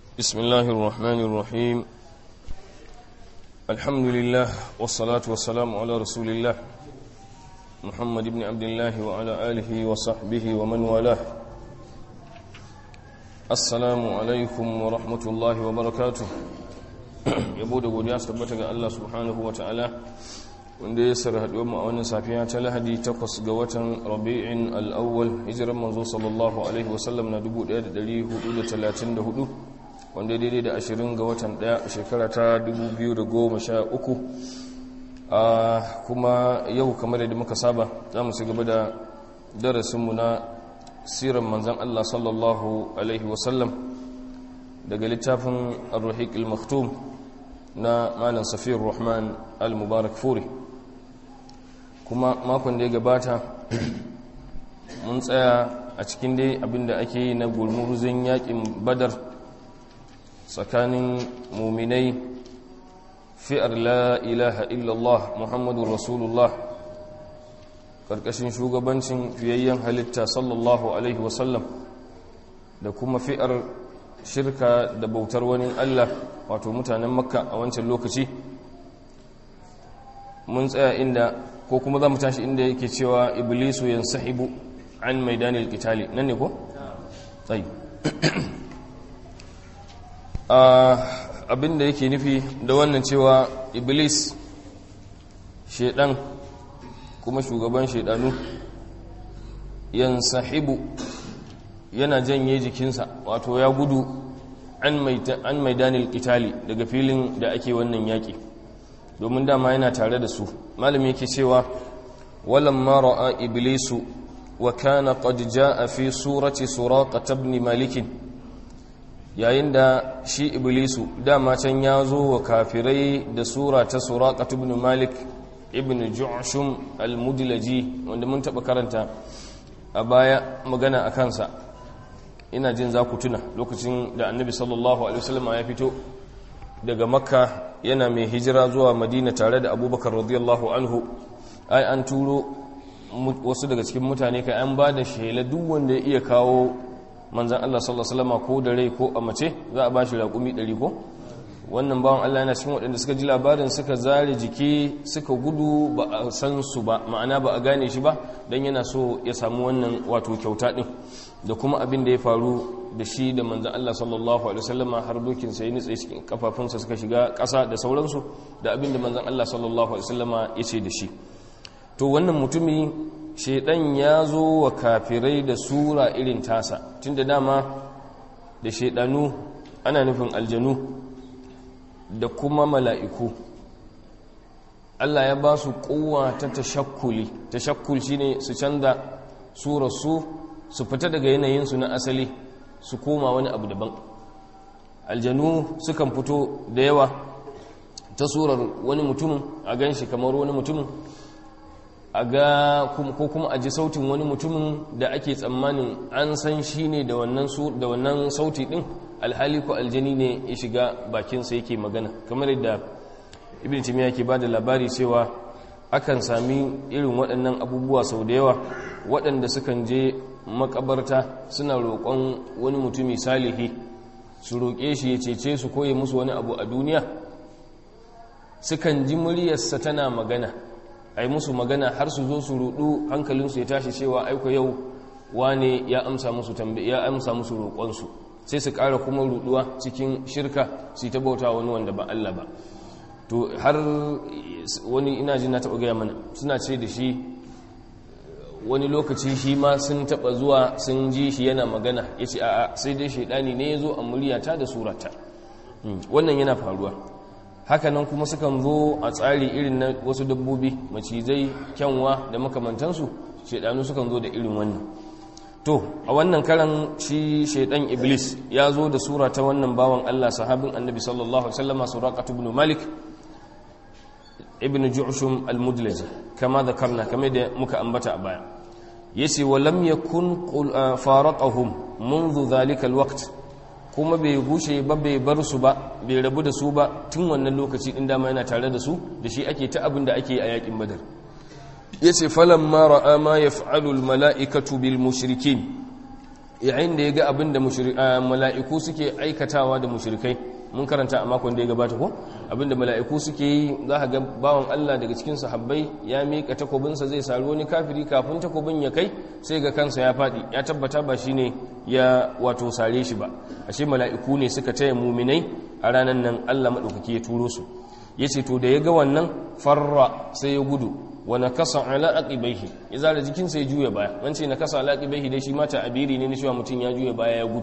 بسم الله الرحمن الرحيم الحمد لله والصلاة والسلام على رسول الله محمد بن عبد الله وعلى آله وصحبه ومن والاه السلام عليكم ورحمة الله وبركاته yabo da godiya su tabbata ga Allah subhanahu wa ta'ala wanda ya sarra haɗuwar mu a wannan safiya ta lahadi takwas ga watan rabi'in al'awwal hijiran manzo sallallahu alaihi wasallam na 1434 wanda daidai da 20 ga watan ɗaya shekara ta 2013 a kuma yau kamar yadda muka saba za mu gaba da darasinmu na siran manzan Allah sallallahu alaihi wasallam daga littafin ar-ruhiq al-maktum na malam safiyar rahman al-mubarak furi kuma makon da ya gabata mun tsaya a cikin dai abinda ake yi na gulmuruzin yakin badar tsakanin muminai fi'ar la ilaha illallah muhammadu rasulullah ƙarƙashin shugabancin fiyayyen halitta sallallahu alaihi wasallam da kuma fi'ar shirka da bautar wani Allah wato mutanen makka a wancan lokaci mun tsaya inda ko kuma za mu tashi inda yake cewa iblisu yan sahibu an maidanil kitali nan ne ko? tsayi abinda yake nufi da wannan cewa iblis shaidan kuma shugaban shaidanu yan sahibu yana janye jikinsa wato ya gudu an maidanil kitali daga filin da ake wannan yaƙi domin dama yana tare da su malami yake cewa walamma ra'a iblisu wa kana qad jaa fi surati suraqah ibn malik yayin da shi iblisu dama can ya zo wa kafirai da sura ta suraqah ibn malik ibn ju'shum al-mudlaji wanda mun taba karanta a baya magana a kansa ina jin za ku tuna lokacin da annabi sallallahu alaihi wasallam ya fito daga makka yana mai hijira zuwa madina tare da abubakar radiyallahu anhu ai an turo wasu daga cikin mutane kai an ba da shela duk wanda ya iya kawo manzan Allah sallallahu alaihi wasallam ko da rai ko a mace za a ba shi raƙumi ɗari ko wannan bawan Allah yana cikin waɗanda suka ji labarin suka zare jiki suka gudu ba a san su ba ma'ana ba a gane shi ba don yana so ya samu wannan wato kyauta ɗin da kuma abin da ya faru da shi da manzan Allah sallallahu alaihi wasallama har dokin sai nitse cikin kafafunsa suka shiga ƙasa da sauransu da abin da manzan Allah sallallahu alaihi wasallama ya ce da shi to wannan mutumi shaidan ya zo wa kafirai da sura irin tasa tunda dama da shaidanu ana nufin aljanu da kuma mala'iku Allah ya ba su kowa ta tashakkuli tashakkul shine su canza surarsu su fita daga yanayinsu na asali su koma wani abu daban aljanu sukan fito da yawa ta surar wani mutumin a gan shi kamar wani mutumin a ga ko kuma a ji sautin wani mutumin da ake tsammanin an san shi ne da wannan sauti din alhali ko aljani ne ya shiga bakinsa yake magana kamar yadda ibn timiya ke ba da labari cewa akan sami irin waɗannan abubuwa sau da yawa waɗanda sukan je makabarta suna roƙon wani mutumi salihi su roƙe shi ya cece su koye musu wani abu a duniya sukan ji muryarsa tana magana ai musu magana har su zo su rudu hankalinsu ya tashi cewa aiko yau wane ya amsa musu ya amsa musu roƙonsu sai su ƙara kuma ruduwa cikin shirka su ta bauta wani wanda ba Allah ba to har wani ina jin na taɓa gaya mana suna ce da shi wani lokaci shi ma sun taɓa zuwa sun ji shi yana magana ya ce a'a sai dai shaidani ne ya zo a muryata da surata wannan yana faruwa hakanan kuma sukan zo a tsari irin na wasu dabbobi macizai kyanwa da makamantansu shaidanu sukan zo da irin wannan to a wannan karan shi shaidan iblis ya zo da sura ta wannan bawan Allah sahabin annabi sallallahu alaihi wasallam suraqat ibn malik ibn ju'shum al-mudlaji kama dhakarna kama da muka ambata a baya yace wa lam yakun faraqahum منذ ذلك الوقت kuma bai gushe ba bai bar su ba bai rabu da su ba tun wannan lokaci din dama yana tare da su da shi ake ta abin da ake a yakin badar yace falamma ra'a ma yaf'alu al mala'ikatu bil mushrikin yayin da ya ga abin da mala'iku suke aikatawa da mushrikai mun karanta a makon da ya gabata ko abin da mala'iku suke yi za ka ga bawan Allah daga cikin sahabbai ya miƙa takobinsa zai sari wani kafiri kafin takobin ya kai sai ga kansa ya faɗi ya tabbata ba shi ne ya wato sare shi ba ashe mala'iku ne suka taya muminai a ranar nan Allah maɗaukaki ya turo su ya ce to da ya ga wannan farra sai ya gudu wa nakasa ala aqibaihi ya zara jikinsa ya juya baya an ce nakasa ala aqibaihi dai shi mata abiri ne na cewa mutum ya juya baya ya gudu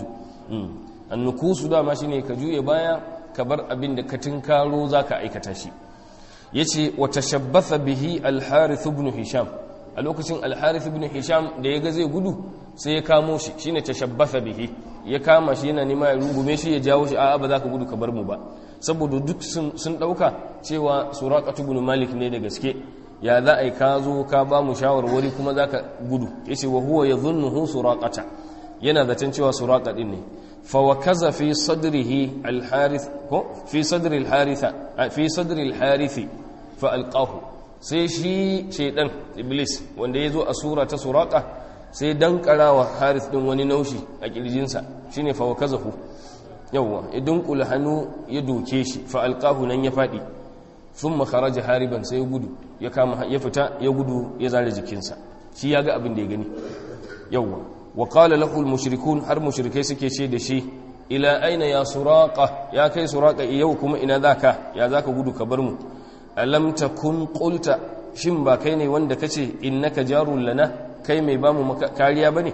annukusu dama shine ka juya baya ka bar abin da ka tinkaro zaka aikata shi yace wa tashabbatha bihi al-harith ibn hisham a lokacin al-harith ibn hisham da ya ga zai gudu sai ya kamo shi shine tashabbatha bihi ya kama shi yana nema ya rungume shi ya jawo shi a'a ba za ka gudu ka bar mu ba saboda duk sun dauka cewa suraqatu ibn malik ne da gaske ya za a yi ka zo ka ba mu shawarwari kuma za ka gudu ya ce wa huwa ya zunnuhu suraƙata yana zaton cewa suraƙa ɗin ne fawakaza fi sadrihi alharith ko fi sadri alharitha fi sadri alharithi fa alqahu sai shi shaidan iblis wanda ya zo a sura ta suraƙa sai dan karawa harith din wani naushi a kirjinsa shine fawakazahu yawwa idan kula hannu ya doke shi fa alqahu nan ya faɗi thumma kharaja hariban sai ya gudu ya kama ya fita ya gudu ya zare jikinsa shi ya ga abin da ya gani yawwa wa qala lahu mushrikun har mushrikai suke ce da shi ila aina ya suraqa ya kai suraqa yau kuma ina zaka ya zaka gudu ka bar mu alam takun qulta shin ba kai ne wanda kace innaka jarul lana kai mai bamu kariya bane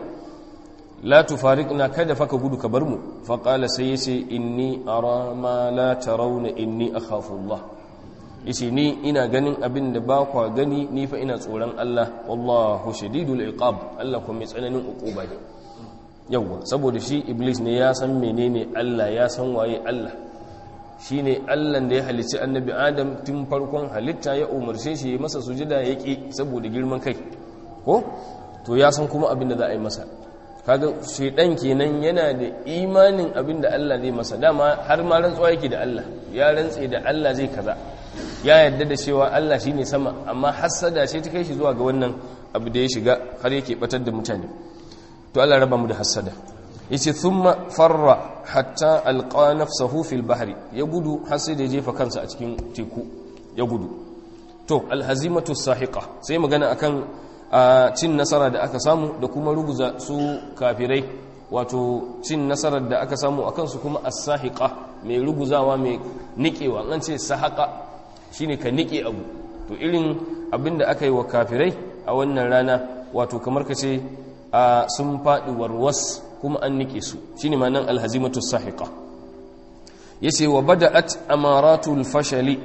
la tufariqna kada faka gudu ka bar mu fa qala sai yace inni ara ma la tarawna inni akhafu Allah yace ni ina ganin abin da ba kwa gani ni fa ina tsoron Allah wallahu shadidul iqab Allah kuma mai tsananin uquba ne yawa saboda shi iblis ne ya san menene Allah ya san waye Allah shine Allah da ya halicci annabi Adam tun farkon halitta ya umarce shi ya masa sujada ya ki saboda girman kai ko to ya san kuma abin da za a yi masa kaga shedan kenan yana da imanin abin da Allah zai masa dama har ma rantsuwa yake da Allah ya rantse da Allah zai kaza ya yarda da cewa Allah shine sama amma hassada ce ta kai shi zuwa ga wannan abu da ya shiga har yake batar da mutane to Allah raba mu da hassada yace thumma farra hatta alqa nafsahu fil bahri ya gudu har sai da ya jefa kansa a cikin teku ya gudu to alhazimatu sahiqa sai magana akan cin nasara da aka samu da kuma ruguza su kafirai wato cin nasarar da aka samu akan su kuma as-sahiqa mai ruguzawa mai nikewa an ce sahaqa shine ka nike abu to irin abinda aka yi wa kafirai a wannan rana wato kamar ka ce sun faɗi warwas kuma an nike su shine ma nan alhazimatu sahiqa yace wa bada'at amaratul fashali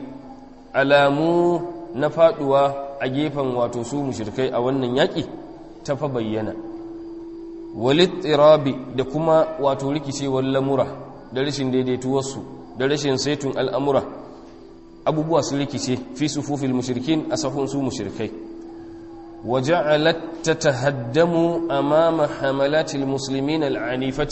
alamu na faduwa a gefen wato su mushrikai a wannan yaki ta fa bayyana walittirabi da kuma wato rikicewar lamura da rashin daidaituwarsu da rashin saitun al'amura abubuwa su rikice fi sufufil mushrikin a sahun su mushrikai وجعلت تتهدم أمام حملات المسلمين العنيفة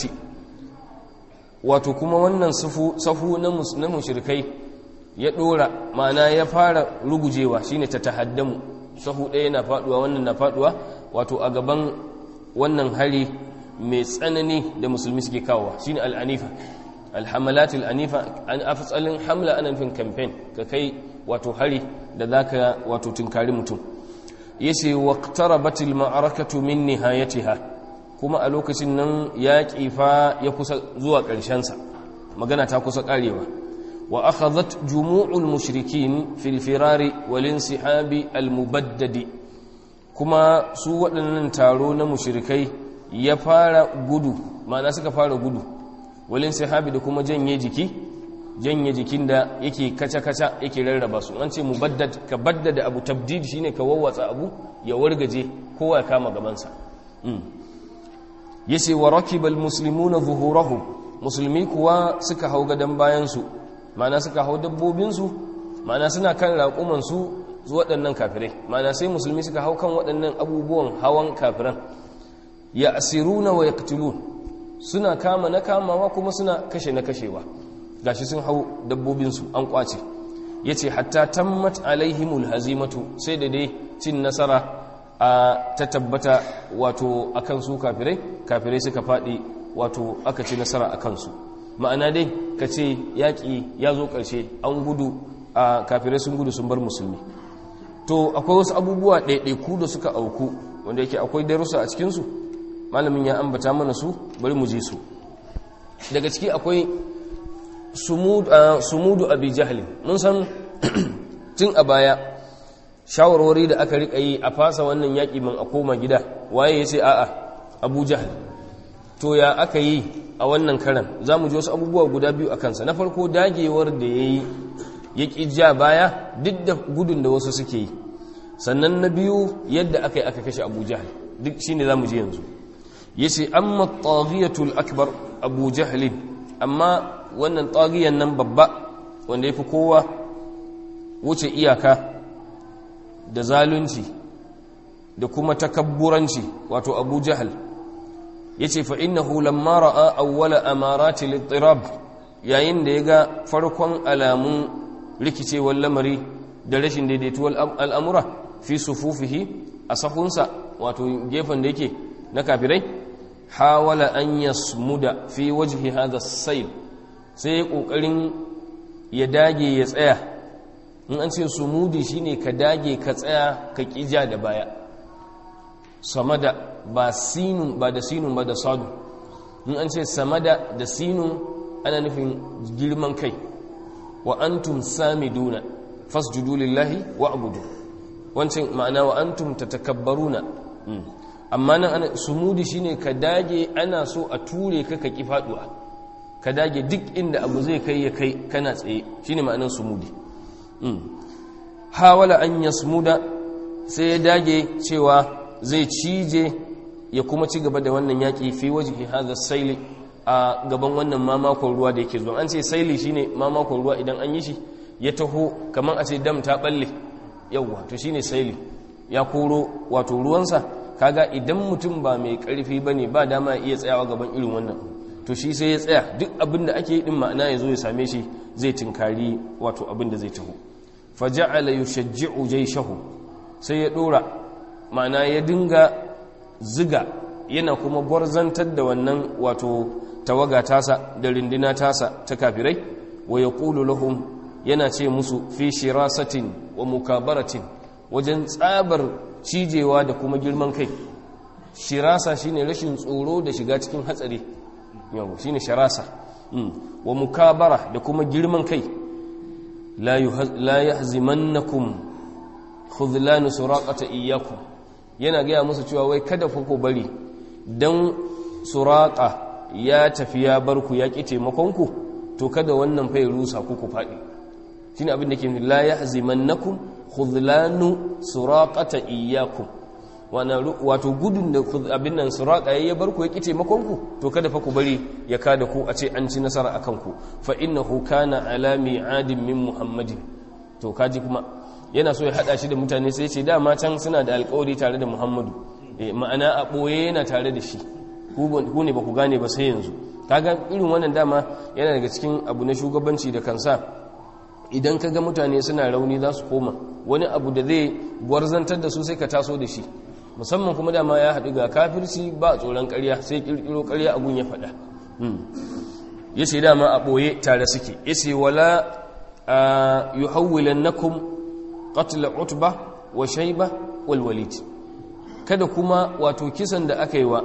وتكما wannan safu na mushrikai ya dora ma'ana ya fara rugujewa shine tatahaddamu safu ɗaya na faduwa wannan na faduwa wato a gaban wannan hari mai tsanani da musulmi suke kawowa shine al-anifa al-hamalat al-anifa an afsalin hamla ana nufin campaign ka kai wato hari da zaka wato tunkari mutum yace waqtarabat al-ma'arakatu min nihayatiha kuma a lokacin nan yaƙi fa ya kusa zuwa ƙarshen sa magana ta kusa ƙarewa wa akhadhat jumu'ul mushrikin fil firari wal insihabi al-mubaddadi kuma su waɗannan taro na mushrikai ya fara gudu ma'ana suka fara gudu wal insihabi da kuma janye jiki janye jikin da yake kaca-kaca yake rarraba su an ce mu ka baddada abu tabdid shine ka wawwatsa abu ya wargaje kowa ya kama gabansa yace wa rakibal muslimuna zuhurahum musulmi kuwa suka hau gadan bayan su ma'ana suka hau dabbobin su ma'ana suna kan raƙuman su waɗannan kafirai ma'ana sai musulmi suka hau kan waɗannan abubuwan hawan kafiran ya asiruna wa yaqtulun suna kama na kamawa kuma suna kashe na kashewa gashi sun hau dabbobinsu an kwace ya ce hatta tammat alaihimul hazimatu sai da dai cin nasara a ta tabbata wato akan su kafirai kafirai suka faɗi wato aka ci nasara a kansu ma'ana dai ka ce yaƙi ya zo ƙarshe an gudu a kafirai sun gudu sun bar musulmi to akwai wasu abubuwa ɗaiɗaiku da suka auku wanda yake akwai darussa a cikinsu malamin ya ambata mana su bari mu je su daga ciki akwai sumudu abi jahli mun san tun a baya shawarwari da aka rika yi a fasa wannan yaƙi man a koma gida waye ya ce a'a abu jahal to ya aka yi a wannan karan za mu ji wasu abubuwa guda biyu a kansa na farko dagewar da ya yi ya ƙi ja baya duk da gudun da wasu suke yi sannan na biyu yadda aka yi aka kashe abu jahal duk shi ne za mu ji yanzu ya ce amma taghiyatul akbar abu jahalin amma wannan tagiyan nan babba wanda ya fi kowa wuce iyaka da zalunci da kuma takabburanci wato abu jahal ya ce fa'innahu lamma ra'a awwala amarati littirab yayin da ya ga farkon alamun rikicewar lamari da rashin daidaituwar al'amura fi sufufihi a sahunsa wato gefen da yake na kafirai hawala an yasmuda fi wajhi hadha sayl sai ya kokarin ya dage ya tsaya in an ce sumudi shine ka dage ka tsaya ka kija da baya samada ba sinun ba da sinun ba da sadu in an ce samada da sinun ana nufin girman kai wa antum samiduna fasjudu lillahi wa abudu wancan ma'ana wa antum tatakabbaruna amma nan ana sumudi shine ka dage ana so a ture ka ka ki faduwa ka dage duk inda abu zai kai ya kai kana tsaye shine ma'anar sumudi hawala an yasmuda sai ya dage cewa zai cije ya kuma ci gaba da wannan yaki fi wajhi hadha saili a gaban wannan mamakon ruwa da yake zuwa an ce saili shine mamakon ruwa idan an yi shi ya taho kamar a ce dam ta balle yawwa to shine saili ya koro wato ruwansa kaga idan mutum ba mai karfi bane ba dama iya tsayawa gaban irin wannan to shi sai ya tsaya duk abin da ake yi din ma'ana ya zo ya same shi zai tinkari wato abin da zai taho faja'ala yushajji'u jayshahu sai ya dora ma'ana ya dinga ziga yana kuma gwarzantar da wannan wato tawaga tasa da rindina tasa ta kafirai wa yaqulu lahum yana ce musu fi shirasatin wa mukabaratin wajen tsabar cijewa da kuma girman kai shirasa shine rashin tsoro da shiga cikin hatsari yau shine shirasa wa mukabara da kuma girman kai la yahzimannakum khudlanu suraqata iyyakum yana gaya musu cewa wai kada ku bari dan suraqa ya tafi ya bar ku ya ki taimakon ku to kada wannan fa ya rusa ku ku fadi shine abin da ke la yahzimannakum khudlanu suraqata iyyakum wato gudun da abin nan suraka ya bar ku ya ki taimakon ku to kada fa ku bari ya kada ku a ce an ci nasara akan ku fa innahu kana ala mi'adin min muhammadin to kaji kuma yana so ya hada shi da mutane sai ce dama can suna da alƙawari tare da muhammadu ma'ana a boye yana tare da shi ku ne ba ku gane ba sai yanzu kaga irin wannan dama yana daga cikin abu na shugabanci da kansa idan ka ga mutane suna rauni za su koma wani abu da zai gwarzantar da su sai ka taso da shi musamman kuma dama ya haɗu ga kafirci ba tsoron ƙarya sai ƙirƙiro ƙarya a gun ya faɗa ya ce dama a ɓoye tare suke ya ce wala yi hauwilan na kum ƙatila utba wa shaiba walwalit kada kuma wato kisan da aka yi wa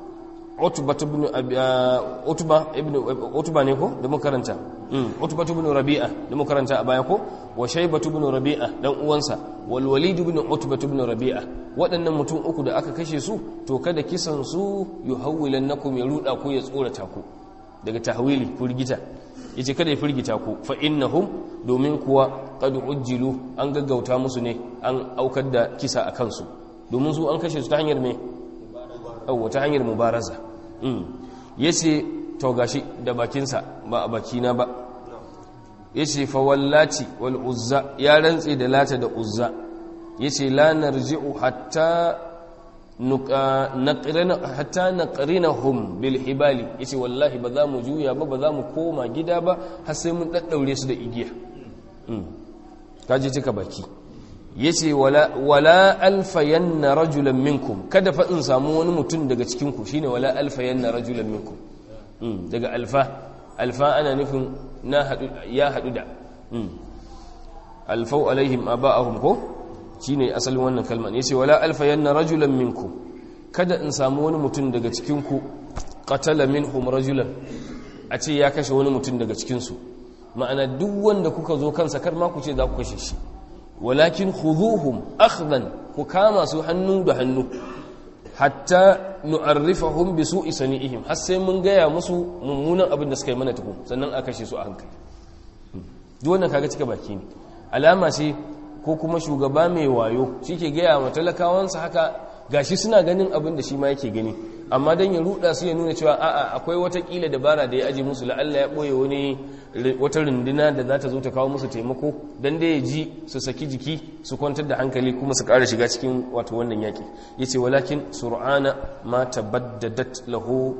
utba ne ko da makaranta utba ibn rabi'a da makaranta a baya ko wa shayba ibn rabi'a dan uwansa wal walid ibn utba ibn rabi'a waɗannan mutum uku da aka kashe su to kada kisan su yuhawwilannakum ya ruda ku ya tsorata ku daga tahwili furgita yace kada ya furgita ku fa innahum domin kuwa qad ujjilu an gaggauta musu ne an aukar da kisa akan su domin su an kashe su ta hanyar me yawwa ta hanyar mubaraza ya ce to gashi da bakinsa ba a bakina ba ya ce fawallati wal uzza ya rantse da lata da uzza ya ce la narji'u hatta na hum bil hibali ya ce wallahi ba za mu juya ba ba za mu koma gida ba har sai mun ɗaɗɗaure su da igiya kaji cika baki yace wala wala alfayanna rajulan minkum kada fa in samu wani mutum daga cikin ku shine wala alfayanna rajulan minkum daga alfa alfa ana nufin na hadu ya hadu da alfau alaihim aba'ahum ko shine asalin wannan kalma yace wala alfayanna rajulan minkum kada in samu wani mutum daga cikin ku qatala minhum rajulan a ce ya kashe wani mutum daga cikin su ma'ana duk wanda kuka zo kansa kar ma ku ce za ku kashe shi walakin khuduhum akhdan ku kama su hannu da hannu hatta nu'arrifahum bi su'i sani'ihim har sai mun gaya musu mummunan abin da suka yi mana tukun sannan a kashe su a hankali duk wannan kaga cika baki ne alama ce ko kuma shugaba mai wayo shi ke gaya wa talakawansa haka gashi suna ganin abin da shi ma yake gani amma don ya ruda su ya nuna cewa a'a akwai watakila dabara da ya aji musu la'alla ya ɓoye wani wata runduna da za ta zo ta kawo musu taimako don da ya ji su saki jiki su kwantar da hankali kuma su ƙara shiga cikin wato wannan yaƙi ya ce walakin sur'ana ma tabaddat lahu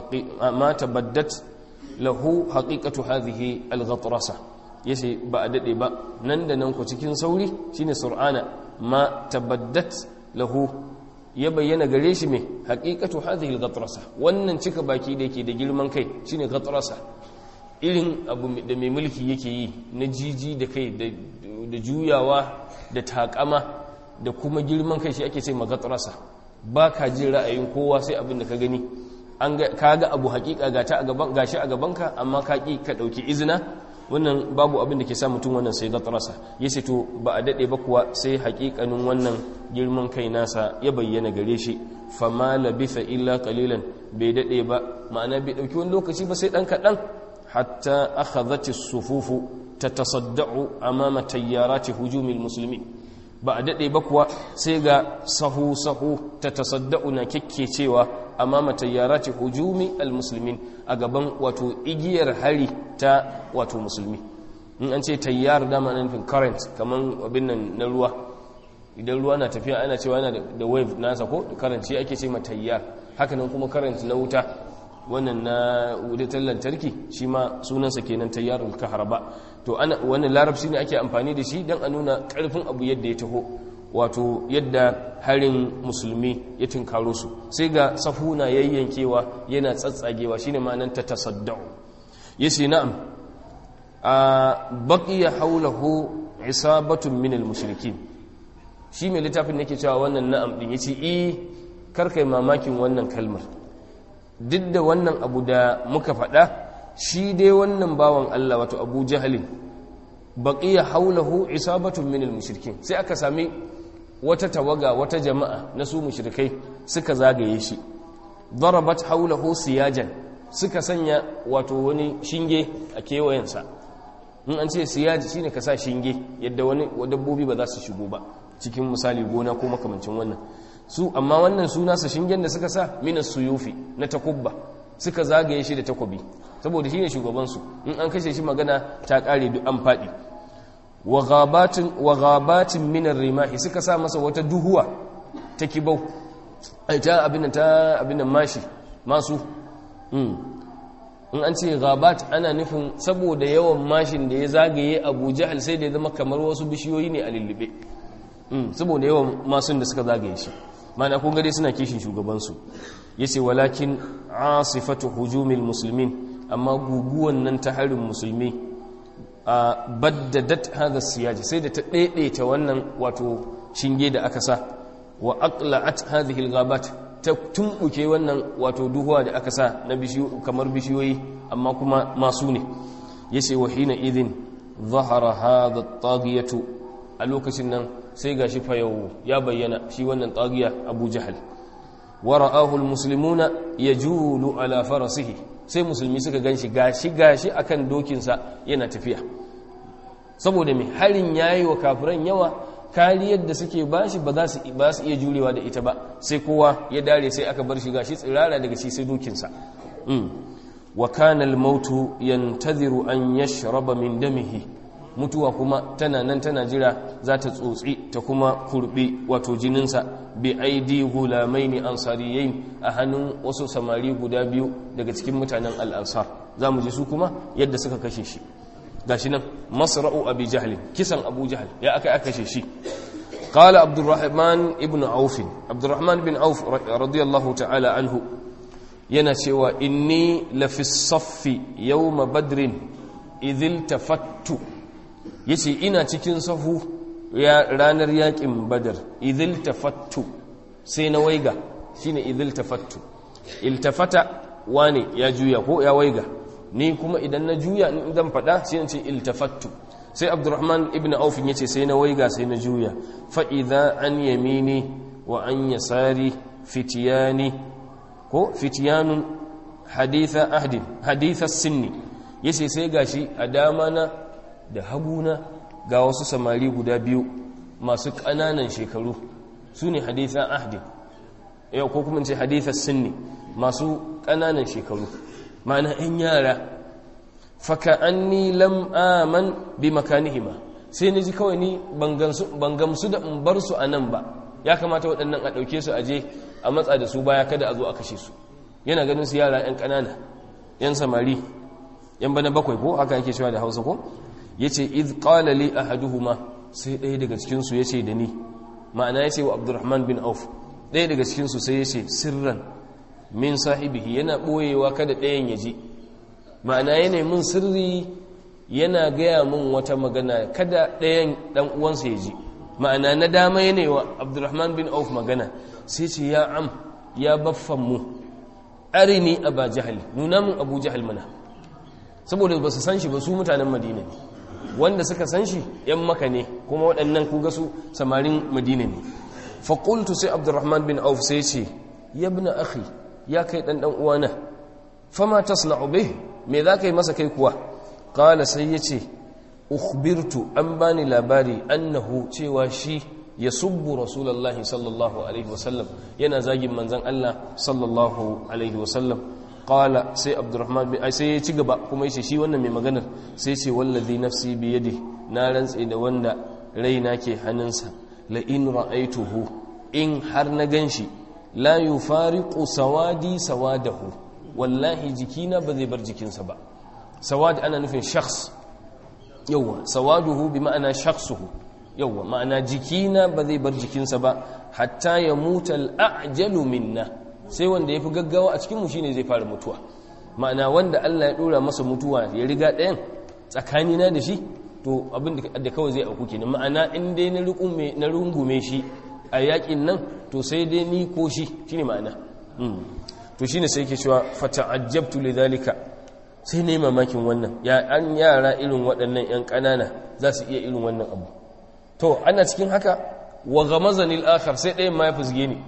ma tabaddat lahu haqiqatu hadhihi al-ghatrasa yace ba a dade ba nan da nan ku cikin sauri shine sur'ana ma tabaddat lahu ya bayyana gare shi mai haƙiƙatu hadhihi al-ghatrasa wannan cika baki da yake da girman kai shine ghatrasa irin abu da mai mulki yake yi na jiji da kai da juyawa da takama da kuma girman kai shi ake ce maghatrasa ba ka jin ra'ayin kowa sai abin da ka gani an ka ga abu haƙiƙa gata a gaban gashi a gabanka amma ka ki ka dauki izina wannan babu abin da ke sa mutum wannan sai gatarasa ya ce to ba a daɗe ba kuwa sai haƙiƙanin wannan girman kai nasa ya bayyana gare shi fama labitha illa qalilan bai daɗe ba ma'ana bai ɗauki wani lokaci ba sai ɗan kaɗan hatta akhadhati sufufu tatasadda'u amama tayyarati hujumil muslimin ba a daɗe ba kuwa sai ga sahu sahu tatasadda'u na cewa amama tayyarati hujumi almuslimin a gaban wato igiyar hari ta wato musulmi in an ce tayyar dama na nufin current kaman abin nan na ruwa idan ruwa na tafiya ana cewa yana da wave nasa ko current shi ake ce ma tayyar haka nan kuma current na wuta wannan na wudatar lantarki shi ma sunansa kenan tayyarul kahraba to ana wannan larabci ne ake amfani da shi don a nuna karfin abu yadda ya taho wato yadda harin musulmi ya tunkaro su sai ga safuna yayyankewa yana tsatsagewa shine ma'anar ta tasadda'u yace na'am a baqiya hawlahu isabatun min al-mushrikin shi mai littafin yake cewa wannan na'am din yace eh karkai mamakin wannan kalmar duk da wannan abu da muka faɗa shi dai wannan bawan Allah wato Abu Jahlin baqiya hawlahu isabatun min al-mushrikin sai aka sami wata tawaga wata jama'a na su mushrikai suka zagaye shi darabat haulahu siyajan suka sanya wato wani shinge a kewayensa in an ce siyaji shine ka sa shinge yadda wani dabbobi ba za su shigo ba cikin misali gona ko makamancin wannan su amma wannan suna sa shingen da suka sa minas suyufi na takubba suka zagaye shi da takobi saboda shine shugaban su in an kashe shi magana ta kare duk an fadi wa ghabatin minar rimahi suka sa masa wata duhuwa ta kibau ta abin ta abin mashi masu in an ce ghabat ana nufin saboda yawan mashin da ya zagaye abu jahal sai da ya zama kamar wasu bishiyoyi ne a lullube saboda yawan masun da suka zagaye shi mana kun gade suna kishin shugabansu ya ce walakin asifatu hujumil musulmin amma guguwan nan ta harin musulmi a baddadat hada siyaji sai da ta daidaita wannan wato shinge da aka sa wa aqla'at hadhihi al-ghabat ta tumbuke wannan wato duhuwa da aka sa na bishiyo kamar bishiyoyi amma kuma masu ne yace wa hina idhin zahara hadha at-taghiyatu a lokacin nan sai gashi fa yau ya bayyana shi wannan taghiya Abu Jahal wa ra'ahu al-muslimuna yajulu ala farasihi sai musulmi suka gan shi gashi gashi akan dokinsa yana tafiya saboda mai harin yayi wa kafiran yawa kariyar da suke bashi ba za su ba su iya jurewa da ita ba sai kowa ya dare sai aka bar shi gashi tsirara daga shi sai dokinsa wa kana al-mautu yantadhiru an yashraba min damihi mutuwa kuma tana nan tana jira za ta tsotsi ta kuma kurbi wato jininsa bi aidi gulamaini ansariyain a hannun wasu samari guda biyu daga cikin mutanen al'ansar za mu ji su kuma yadda suka kashe shi gashi nan masra'u abi jahl kisan abu jahl ya aka aka kashe shi قال عبد الرحمن ابن عوف عبد الرحمن بن عوف رضي الله تعالى عنه yana cewa inni lafi saffi yawma badrin idhil tafattu yace ina cikin sahu ya ranar yakin badar idhil tafattu sai na waiga shine idhil tafattu iltafata wani ya juya ko ya waiga ni kuma idan na juya in zan fada sai in ce iltafattu sai abdurrahman ibn auf yace sai na waiga sai na juya fa idza an yamini wa an yasari fitiyani ko fitiyanun haditha ahdin haditha sinni yace sai gashi a dama na da haguna ga wasu samari guda biyu masu ƙananan shekaru su ne haditha ahdin yau ko kuma ce haditha sinni masu ƙananan shekaru ma'ana 'yan yara faka anni lam aman bi makanihima sai ni ji kawai ni ban gamsu da in bar su a nan ba ya kamata waɗannan a ɗauke su aje a matsa da su baya kada a zo a kashe su yana ganin su yara 'yan ƙanana 'yan samari 'yan bana bakwai ko haka yake cewa da hausa ko ya ce iz qala li ahaduhuma sai ɗaya daga cikinsu ya ce da ni ma'ana ya ce wa abdurrahman bin auf ɗaya daga cikinsu sai ya ce sirran min sahibihi yana ɓoyewa kada ɗayan ya ji ma'ana yana mun sirri yana gaya mun wata magana kada ɗayan ɗan uwansa ya ji ma'ana na dama yana wa abdurrahman bin auf magana sai ce ya am ya baffan mu arini aba jahal nuna mun abu jahal mana saboda ba su san shi ba su mutanen madina ne wanda suka san shi yan maka ne kuma waɗannan kuga su samarin madina ne faƙultu sai abdurrahman bin auf sai ce yabna akhi ya kai ɗan ɗan uwana fama tasna'u bih me za ka yi masa kai kuwa ƙala sai ya ce ukhbirtu an bani labari annahu cewa shi ya subbu rasulallahi sallallahu alaihi wasallam yana zagin manzan Allah sallallahu alaihi wasallam ƙala sai abdurrahman bin sai ya ci gaba kuma yace shi wannan mai maganar sai ce wallazi nafsi bi yadi na rantse da wanda raina ke hannunsa la in ra'aituhu in har na ganshi la yufariqu sawadi sawadahu wallahi jikina ba zai bar jikinsa ba sawad ana nufin shakhs yawa sawaduhu bi ma'ana shakhsuhu yawa ma'ana jikina ba zai bar jikinsa ba hatta ya muta al'ajalu minna sai wanda yafi gaggawa a cikin mu shine zai fara mutuwa ma'ana wanda Allah ya dora masa mutuwa ya riga ɗayan tsakanina da shi to abin da kawai zai auku kenan ma'ana in dai na rungume shi a yakin nan to sai dai ni ko shi shine ma'ana to shine sai yake cewa fata'ajjabtu lidhalika sai ne mamakin wannan ya an yara irin waɗannan yan ƙanana za su iya irin wannan abu to ana cikin haka wa ghamazani al-akhar sai ɗayan ma ya fusge ni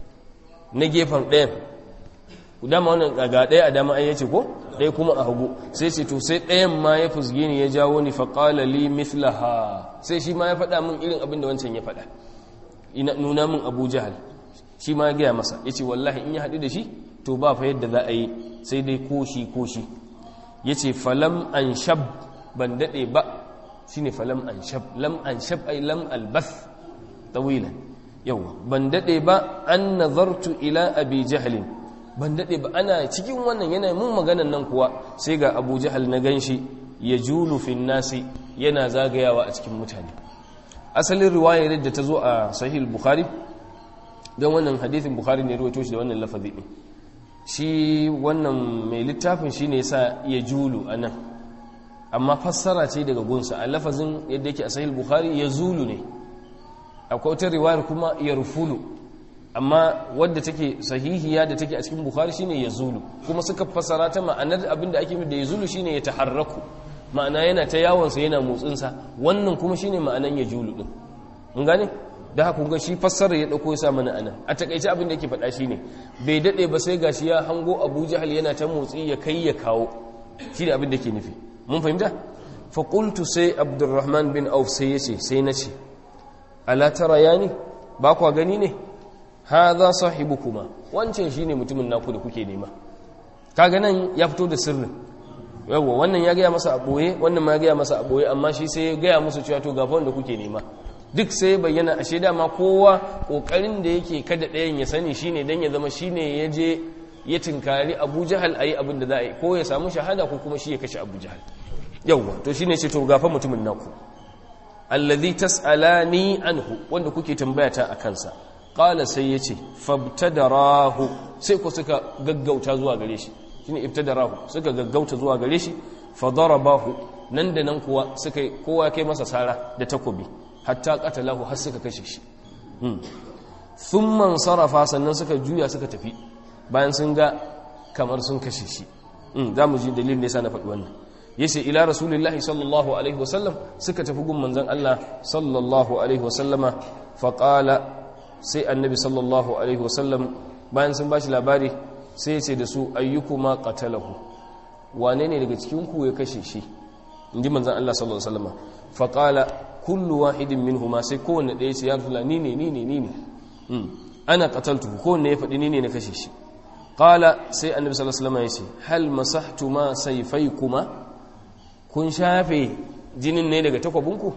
na gefen ɗayan dama wannan ga ɗaya a dama an yace ko ɗaya kuma a hagu sai ce to sai ɗayan ma ya fusge ni ya jawo ni faƙala li mithlaha sai shi ma ya faɗa min irin abin da wancan ya faɗa nuna min abu jahal shi ma ya gaya masa ya ce wallahi in ya haɗu da shi to ba fa yadda za a yi sai dai koshi koshi ya ce falam an shab ban daɗe ba shi ne falam an shab lam an shab ai lam albas tawilan yawa ban daɗe ba an nazartu ila abi jahalin ban daɗe ba ana cikin wannan yana mun maganan nan kuwa sai ga abu jahal na ganshi ya julu fin nasi yana zagayawa a cikin mutane asalin riwayar da ta zo a sahih bukhari don wannan hadithin bukhari ne ruwaito shi da wannan lafazi ɗin shi wannan mai littafin shi ne sa ya julu a nan amma fassara ce daga gunsa a lafazin yadda yake a sahih bukhari ya zulu ne akwai wata riwayar kuma ya rufulu amma wadda take sahihiya da take a cikin bukhari shine ya zulu kuma suka fassara ta ma'anar abinda ake da ya zulu shine ya taharraku ma'ana yana ta yawonsa yana motsinsa wannan kuma shine ma'anan ya julu din mun gane da haka kun shi fassara ya dauko ya sa mana anan a takaice abin da yake faɗa shine bai dade ba sai gashi ya hango Abu Jahal yana ta motsi ya kai ya kawo shine abin da yake nufi mun fahimta fa qultu sai Abdurrahman bin Auf sai yace sai nace ala tara yani ba kwa gani ne hadha sahibukuma wancan shine mutumin naku da kuke nema kaga nan ya fito da sirrin yawa wannan ya gaya masa a boye wannan ma ya gaya masa a boye amma shi sai ya gaya musu cewa to gafa wanda kuke nema duk sai bayyana ashe dama kowa kokarin da yake kada ɗayan ya sani shine dan ya zama shine ya je ya tinkari Abu Jahal ayi abin da za a yi ko ya samu shahada ko kuma shi ya kashe Abu Jahal yawa to shine ce to gafa mutumin naku alladhi tas'alani anhu wanda kuke tambaya ta akan sa qala sai yace fabtadarahu sai ku suka gaggauta zuwa gare shi shine ibtadarahu suka gaggauta zuwa gare shi fadarabahu nan da nan kuwa suka kowa kai masa sara da takobi hatta qatalahu har suka kashe shi thumma sarafa sannan suka juya suka tafi bayan sun ga kamar sun kashe shi za mu ji dalilin da yasa na faɗi wannan yace ila rasulillahi sallallahu alaihi wasallam suka tafi gun manzon Allah sallallahu alaihi wasallama faqala sai annabi sallallahu alaihi wasallam bayan sun bashi labari sai ya ce da su ayyukuma qatalahu wane ne daga cikin ku ya kashe shi inji manzon Allah sallallahu alaihi wasallama faqala kullu wahidin minhuma sai kowanne ɗaya ce ya rasulullah ni ne ni ne ni ne ana qataltuhu kowanne ya faɗi ni ne na kashe shi qala sai annabi sallallahu alaihi wasallama ya ce hal masahtuma sayfaykuma kun shafe jinin ne daga takwabinku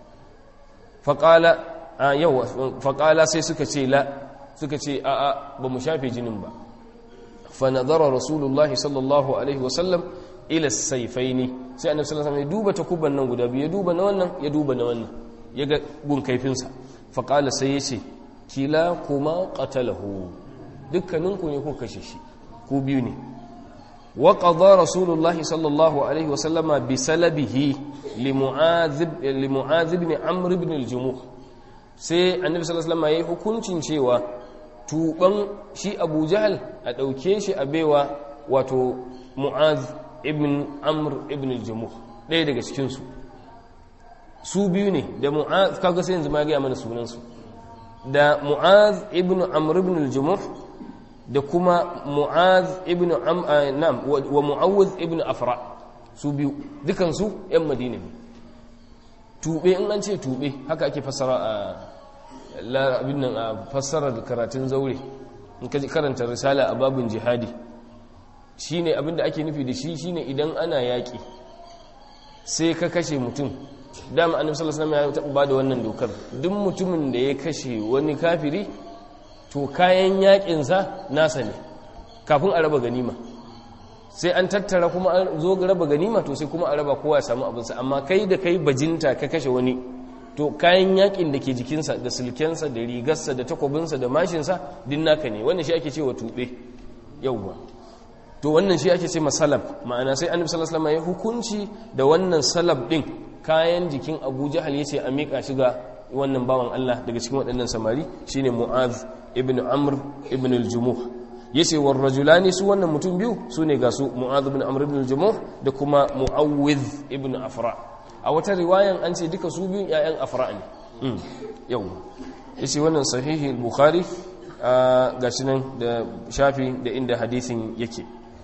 faqala a yau faƙala sai suka ce la suka ce a a ba mu shafe jinin ba fa nazara rasulullahi sallallahu alaihi wasallam ila saifaini sai annabi sallallahu alaihi wasallam ya duba takuban nan guda biyu ya duba na wannan ya duba na wannan ya ga gun kaifinsa faƙala sai ya ce kila kuma qatalahu dukkaninku ne ku kashe shi ku biyu ne wa qada rasulullahi sallallahu alaihi wasallama bi salabihi li mu'adhib li mu'adhib ibn amr ibn al-jumuh sai annabi sallallahu alaihi wasallam yayi hukuncin cewa tuban shi Abu Jahl a dauke shi a baiwa wato Mu'az ibn Amr ibn al-Jamuh ɗaya daga cikin su su biyu ne da Mu'az kaga sai yanzu ma ga mana sunan su da Mu'az ibn Amr ibn al-Jamuh da kuma Mu'az ibn Am nam wa Mu'awwidh ibn Afra su biyu dukan su ƴan Madina ne tube in an ce tube haka ake fassara a abin nan a fassarar karatun zaure in ka karanta risala a babin jihadi shine abin da ake nufi da shi shine idan ana yaƙi sai ka kashe mutum dama annabi sallallahu alaihi wasallam ya taɓa bada wannan dokar duk mutumin da ya kashe wani kafiri to kayan yaƙin sa nasa ne kafin a raba ganima sai an tattara kuma an zo raba ganima to sai kuma a raba kowa ya samu abinsa amma kai da kai bajinta ka kashe wani to kayan yakin da ke jikinsa da silkensa da rigarsa da takwabinsa da mashinsa din naka ne wannan shi ake cewa tube yauwa to wannan shi ake ce masalab ma'ana sai annabi sallallahu alaihi wasallam ya hukunci da wannan salab din kayan jikin Abu Jahal yace a mika shi ga wannan bawan Allah daga cikin waɗannan samari shine Mu'adh ibn Amr ibn al-Jumuh yace war rajulani su wannan mutum biyu sune ga su Mu'adh ibn Amr ibn al-Jumuh da kuma Mu'awwidh ibn Afra a wata riwayan an ce duka su biyun ƴaƴan Afra ne yau yace wannan sahihi al-Bukhari gashi nan da shafi da inda hadisin yake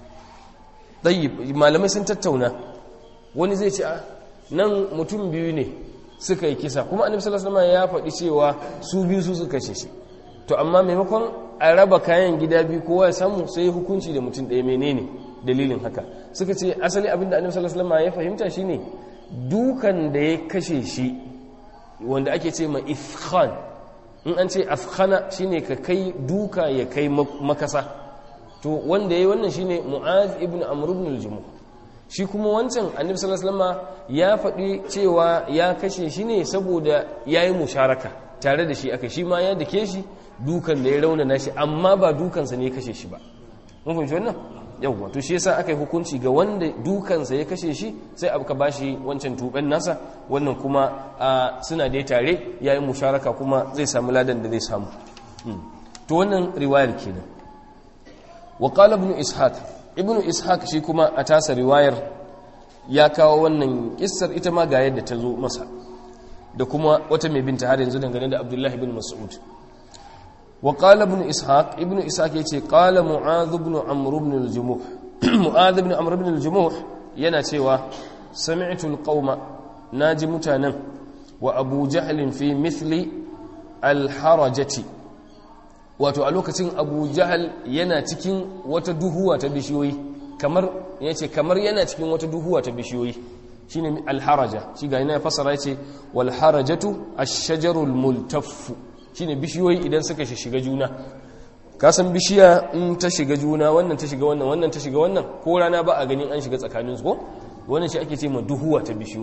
tayyib malamai sun tattauna wani zai ce a nan mutum biyu ne suka yi kisa kuma annabi sallallahu alaihi wasallam ya faɗi cewa su biyu su suka kashe shi to amma maimakon a raba kayan gida biyu kowa ya samu sai hukunci da mutum ɗaya menene dalilin haka suka ce asali abinda annabi sallallahu alaihi wasallam ya fahimta shine dukan da ya kashe shi wanda ake ce ma ifkhan in an ce afkhana shine ka kai duka ya kai makasa to wanda yayi wannan shine mu'az ibn amr ibn al-jumuh shi kuma wancan annabi sallallahu alaihi wasallam ya faɗi cewa ya kashe shi ne saboda yayi musharaka tare da shi aka shi ma ya dake shi dukan da ya raunana shi amma ba dukansa ne ya kashe shi ba mun fahimci wannan yawwa to shi yasa aka yi hukunci ga wanda dukansa ya kashe shi sai aka bashi wancan tuben nasa wannan kuma suna dai tare yayi musharaka kuma zai samu ladan da zai samu to wannan riwayar kenan wa qala ibn ishaq ibn ishaq shi kuma a tasa riwayar ya kawo wannan kissar ita ma ga yadda ta zo masa da kuma wata mai binta har yanzu dangane da abdullahi ibn mas'ud wa qala ibn ishaq ibn ishaq yace qala mu'adh ibn amr ibn al-jumuh mu'adh ibn amr ibn al-jumuh yana cewa sami'tu al-qauma naji mutanen wa abu jahl fi mithli al-harajati wato a lokacin abu jahal yana cikin wata duhuwa ta bishiyoyi kamar yace kamar yana cikin wata duhuwa ta bishiyoyi shine alharaja shi ga yana fasara yace wal harajatu ash-shajarul multaff shine bishiyoyi idan suka shiga juna ka san bishiya in ta shiga juna wannan ta shiga wannan wannan ta shiga wannan ko rana ba a ganin an shiga tsakanin su ko wannan shi ake ce ma duhuwa ta bishiyoyi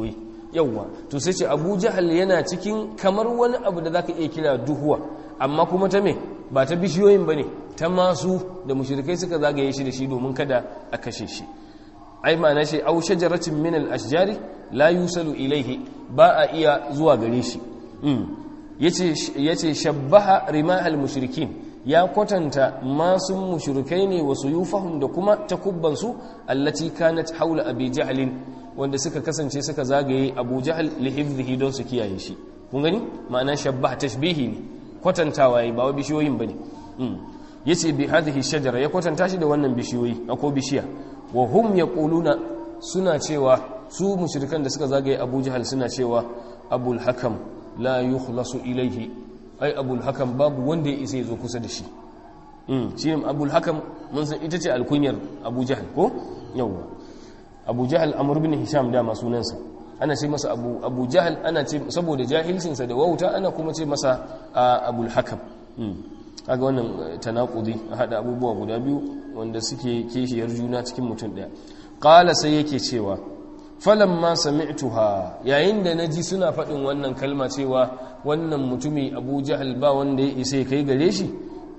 yawwa to sai ce abu jahal yana cikin kamar wani abu da zaka iya kira duhuwa amma kuma ta me ba ta bishiyoyin bane ta masu da mushrikai suka zagaye shi da shi domin kada a kashe shi ai ma'ana shi au shajaratin min al-ashjari la yusalu ilaihi ba a iya zuwa gare shi yace yace shabbaha rimahal mushrikin ya kwatanta masu mushrikai ne wasu yufahum da kuma takubban su allati kanat haula abi jahlin wanda suka kasance suka zagaye abu jahl li hifdhihi don su kiyaye shi kun gani ma'ana shabbaha tashbihi ne kwatantawa yayi ba wa bishiyoyin bane yace bi hadhihi shajara ya kwatanta shi da wannan bishiyoyi ko bishiya wa hum yaquluna suna cewa su mushrikan da suka zagaye Abu Jahal suna cewa Abul Hakam la yukhlasu ilayhi ai Abul Hakam babu wanda ya isa ya zo kusa da shi mm shi Abul Hakam mun san ita ce alkunyar Abu Jahal ko yawa Abu Jahal Amr ibn Hisham da sunansa ana ce masa Abu Abu Jahal ana ce saboda jahilcinsa da wauta ana kuma ce masa Abul Hakam kaga wannan tanakudi a hada abubuwa guda biyu wanda suke kishiyar juna cikin mutum daya qala sai yake cewa falamma sami'tuha yayin da naji suna faɗin wannan kalma cewa wannan mutumi Abu Jahl ba wanda ya isa kai gare shi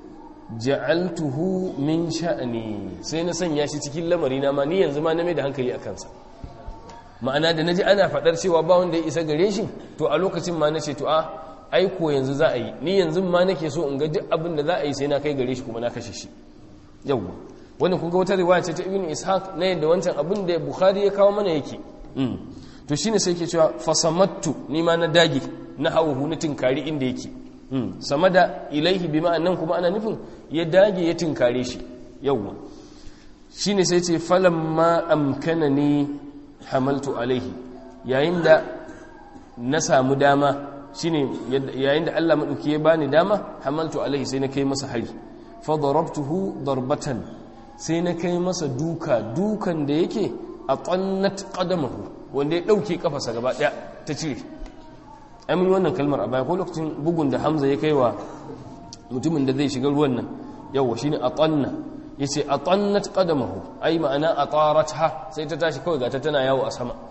ja'altuhu min sha'ni sai na sanya shi cikin lamari na ma ni yanzu ma na mai da hankali akan sa ma'ana da naji ana faɗar cewa ba wanda ya isa gare shi to a lokacin ma nace to a aiko yanzu za a yi ni yanzu ma nake so in ga duk abin da za a yi sai na kai gare shi kuma na kashe shi yawwa wannan kun ga wata riwaya ce ta ibn ishaq na yadda wancan abin da bukhari ya kawo mana yake to shine sai yake cewa fasamattu ni ma na dage na hawo na tinkari inda yake samada ilaihi bi ma'annan kuma ana nufin ya dage ya tinkare shi yawwa shine sai ce falamma amkanani hamaltu alaihi yayin da na samu dama shine yayin da Allah madauki ya bani dama hamaltu alaihi sai na kai masa hari fa darabtuhu darbatan sai na kai masa duka dukan da yake a qannat qadamahu wanda ya dauke kafarsa gaba daya ta cire amin wannan kalmar a baya ko lokacin bugun da Hamza ya kaiwa mutumin da zai shiga ruwan nan yawa shine atanna yace atannat qadamahu ai ma'ana ataratha sai ta tashi kawai ga ta tana yawo a sama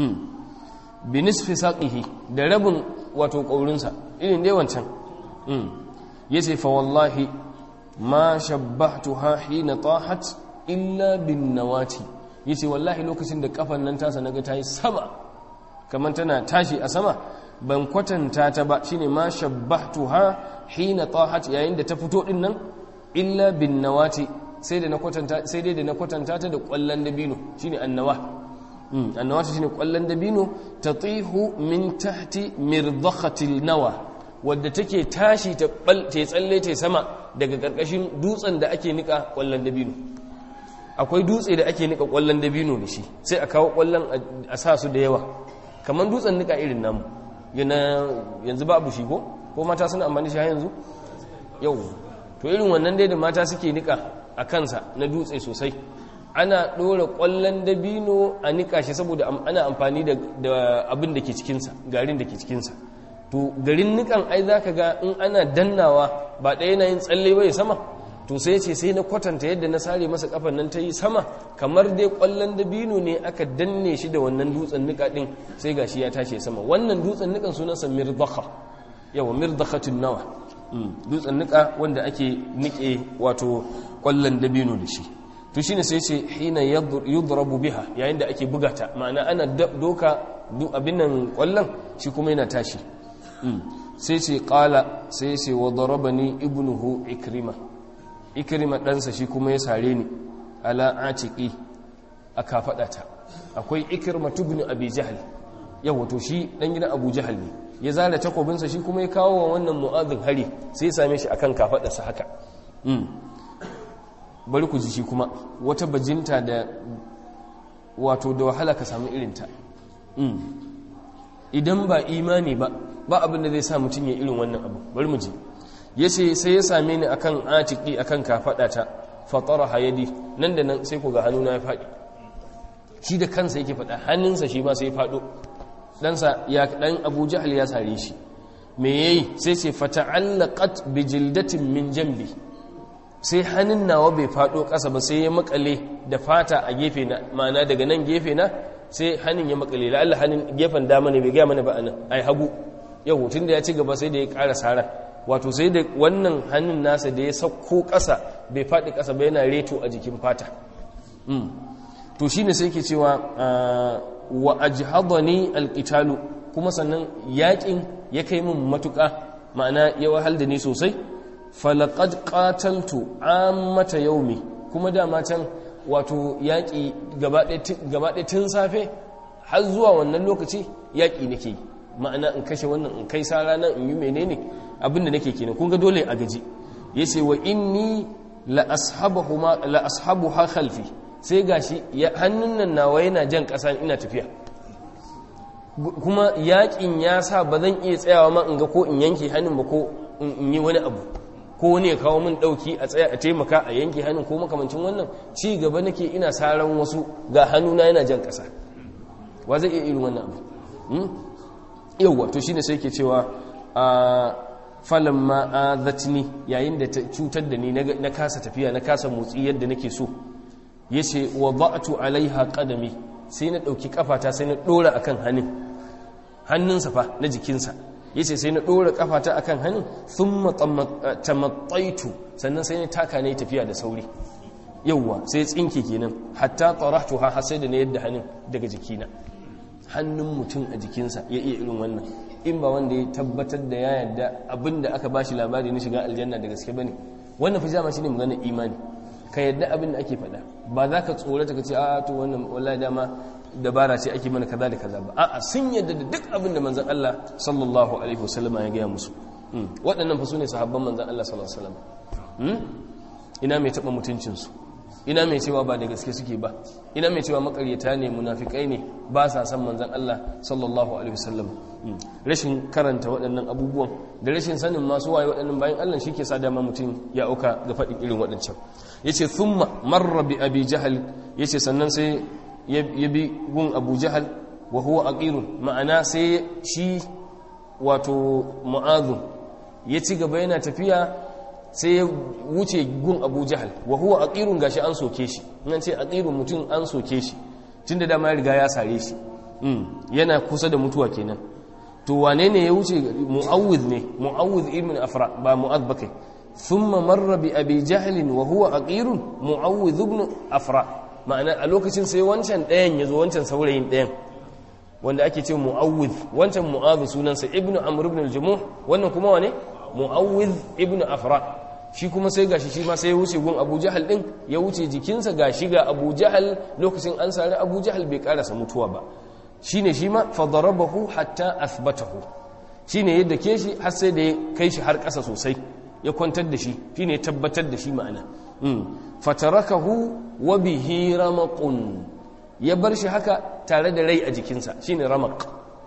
binisfi saqihi da rabin wato ƙaurinsa irin dai wancan ya ce fa wallahi ma shabbahtuha hina tahat illa bin nawati ya ce wallahi lokacin da kafan nan tasa naga ta yi sama kamar tana tashi a sama ban kwatanta ta ba shine ma shabbahtuha hina tahat yayin da ta fito din nan illa bin nawati sai da na kwatanta sai dai da na kwatanta ta da kwallon dabino shine annawa annawata shine kwallon dabino tatihu min tahti mirdakhatil nawa wadda take tashi ta tsalle ta sama daga karkashin dutsen da ake nika kwallon dabino akwai dutse da ake nika kwallon dabino da shi sai a kawo kwallon a sa su da yawa kamar dutsen nika irin namu yana yanzu babu shi ko ko mata suna amfani shi yanzu yau to irin wannan dai da mata suke nika a kansa na dutse sosai ana ɗora ƙwallon dabino a niƙa shi saboda ana amfani da abin da ke cikinsa garin da ke cikinsa to garin niƙan ai za ka ga in ana dannawa ba ɗaya na yin tsalle bai sama to sai ce sai na kwatanta yadda na sare masa kafan nan ta yi sama kamar dai ƙwallon dabino ne aka danne shi da wannan dutsen niƙa ɗin sai ga shi ya tashi sama wannan dutsen niƙan sunansa mirdaka yawa mirdakatun nawa dutsen niƙa wanda ake niƙe wato ƙwallon dabino da shi to shine sai ce hina yudrabu biha yayin da ake bugata ma'ana ana doka abin nan kwallon shi kuma yana tashi sai ce qala sai ce wa darabani ibnuhu ikrima ikrima ɗansa shi kuma ya sare ni ala atiqi a kafadata akwai ikrima ibn abi jahl yawa to shi dan gidan abu jahl ne ya zara takobinsa shi kuma ya kawo wa wannan mu'adhin hari sai ya same shi akan kafadarsa haka bari ku ji shi kuma wata bajinta da wato da wahala ka samu irinta idan ba imani ba ba abin da zai sa mutum ya irin wannan abu bari mu ji ya ce sai ya same ni akan atiki akan kafaɗata fatara hayadi nan da nan sai ku ga hannuna ya faɗi shi da kansa yake faɗa hannunsa shi ma sai ya faɗo ɗansa ya ɗan abu jahal ya sare shi me yayi sai ce fata'allaqat bi jildatin min jambi sai hannun nawa bai faɗo ƙasa ba sai ya makale da fata a gefe na ma'ana daga nan gefe na sai hannun ya makale la Allah hannun gefen dama ne bai gaya mana ba anan ai hagu yau tun da ya ci gaba sai da ya ƙara sara wato sai da wannan hannun nasa da ya sauko ƙasa bai faɗi ƙasa ba yana reto a jikin fata to shine sai ke cewa wa ajhadani alqitalu kuma sannan yakin ya kai min matuƙa ma'ana ya wahal da ni sosai falaqad qataltu ammata yaumi kuma dama can wato yaƙi gaba ɗaya tun safe har zuwa wannan lokaci yaƙi nake yi ma'ana in kashe wannan in kai sara nan in yi menene abinda nake kenan kun ga dole a gaji yace wa inni la ashabahu ma la ashabuha khalfi sai gashi hannun nan nawa yana jan ƙasa ina tafiya kuma yaƙin ya sa ba zan iya tsayawa ma in ga ko in yanke hannun ba ko in yi wani abu ko wani ya kawo min ɗauki a tsaya a taimaka a yanke hannun ko makamancin wannan ci gaba nake ina saran wasu ga hannuna yana jan ƙasa wa zai iya irin wannan abu yauwa to shine sai ke cewa a falon ma'azatini yayin da ta cutar da ni na kasa tafiya na kasa motsi yadda nake so ya ce wa ba'atu alaiha qadami sai na ɗauki kafata sai na ɗora akan hannun hannunsa fa na jikinsa ya ce sai na ɗora kafata akan hannun sun tamattaitu sannan sai na taka na yi tafiya da sauri yauwa sai tsinke kenan hatta tsarahtu ha sai da na yadda hannun daga jikina hannun mutum a jikinsa ya iya irin wannan in ba wanda ya tabbatar da ya yarda abin da aka bashi labari na shiga aljanna da gaske bane wannan fi jama shine maganar imani ka yarda abin da ake faɗa ba za ka tsorata ka ce a to wannan wallahi dama dabara ce ake mana kaza da kaza ba a'a sun yarda da duk abin da manzon Allah sallallahu alaihi wasallam ya gaya musu waɗannan fa sune sahabban manzon Allah sallallahu alaihi wasallam ina mai taɓa mutuncinsu ina mai cewa ba da gaske suke ba ina mai cewa makaryata ne munafikai ne ba sa san manzan Allah sallallahu alaihi wasallam rashin karanta waɗannan abubuwan da rashin sanin masu waye waɗannan bayan Allah shi ke sa dama mutum ya auka ga faɗin irin waɗancan yace thumma marra bi abi jahal yace sannan sai ya bi gun abu jahal wa huwa aqirun ma'ana sai shi wato mu'adhu ya ci gaba yana tafiya sai ya wuce gun abu jahal wa huwa aqirun gashi an soke shi nan ce aqirun mutum an soke shi tunda dama ya riga ya sare shi yana kusa da mutuwa kenan to wane ne ya wuce mu'awwidh ne mu'awwidh ibn afra ba mu'adh bakai thumma marra bi abi jahl wa huwa aqirun mu'awwidh ibn afra ma'ana a lokacin sai wancan ɗayan yazo wancan saurayin ɗayan wanda ake ce mu'awwidh wancan mu'adh sunansa ibn amr ibn al-jumuh wannan kuma wane mu'awwidh ibn afra shi kuma sai gashi shi ma sai ya wuce gun abu jahal din ya wuce jikinsa gashi ga abu jahal lokacin an sari abu jahal bai karasa mutuwa ba shine shi ma fadarabahu hatta athbatahu shine yadda ke shi har sai da ya kai shi har ƙasa sosai ya kwantar da shi shine ya tabbatar da shi ma'ana fatarakahu wa bihi ramaqun ya bar shi haka tare da rai a jikinsa shine ramaq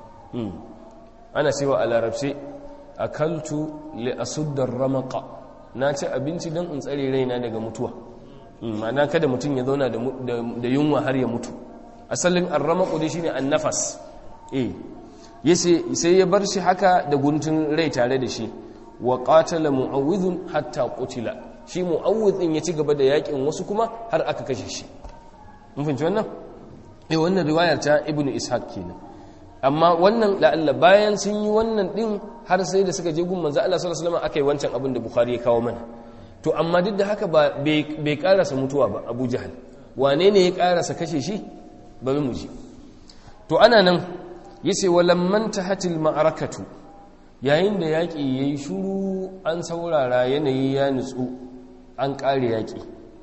ana cewa a larabce akaltu li asudda ramaqa na ci abinci don in tsare raina daga mutuwa ma'ana kada mutum ya zauna da yunwa har ya mutu asalin arramaku dai shine annafas eh yace sai ya bar shi haka da guntun rai tare da shi wa qatala mu'awwidhun hatta qutila shi mu'awwidh din ya ci gaba da yakin wasu kuma har aka kashe shi mun fahimci wannan eh wannan riwayar ta ibnu ishaq kenan amma wannan la'alla bayan sun yi wannan din har sai da suka je gun manzo Allah sallallahu alaihi wasallam akai wancan abin da bukhari ya kawo mana to amma duk da haka ba bai karasa mutuwa ba abu jahal wane ne ya karasa kashe shi bari mu ji to ana nan yace walamman tahatil ma'arakatu yayin da yaki yayi shuru an saurara yanayi ya nutsu an kare yaki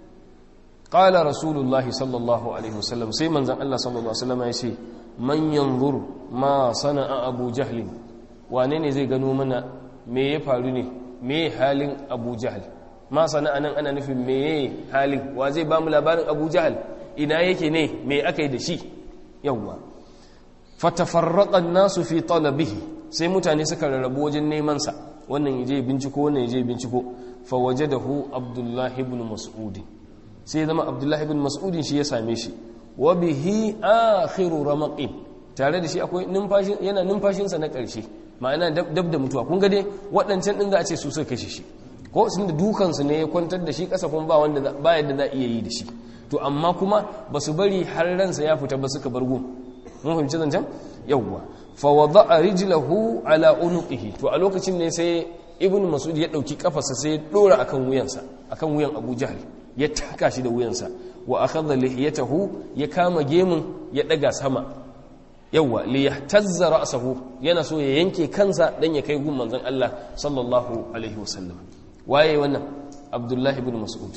qala rasulullahi sallallahu alaihi wasallam sai manzon Allah sallallahu alaihi wasallam yace man yanzur ma sana'a abu jahl wane ne zai gano mana me ya faru ne me halin abu jahl ma sana'a nan ana nufin me halin wa zai ba mu labarin abu jahl ina yake ne me aka yi da shi yawwa fatafarraqan nasu fi talabihi sai mutane suka rarrabu wajen neman sa wannan yaje binciko wannan yaje binciko fa wajadahu abdullahi ibn mas'ud sai zama abdullahi ibn mas'ud shi ya same shi wa bihi akhiru ramaqin tare da shi akwai numfashin yana numfashin sa na karshe ma'ana dab da mutuwa kun ga dai waɗancan din za a ce su suka kashe shi ko sun da dukan su ne ya kwantar da shi kasa kuma ba wanda ba yadda za iya yi da shi to amma kuma ba su bari har ransa ya fita ba suka bar gun mun fahimci zancen yawwa fa wada'a rijlahu ala unuqihi to a lokacin ne sai ibnu mas'ud ya dauki kafarsa sai ya dora akan wuyansa akan wuyan abu jahl ya taka shi da wuyansa wa akhadha lihiyatahu ya kama gemun ya daga sama yawa li yahtazza ra'sahu yana so ya yanke kansa dan ya kai gun manzon Allah sallallahu alaihi wasallam waye wannan abdullahi ibn mas'ud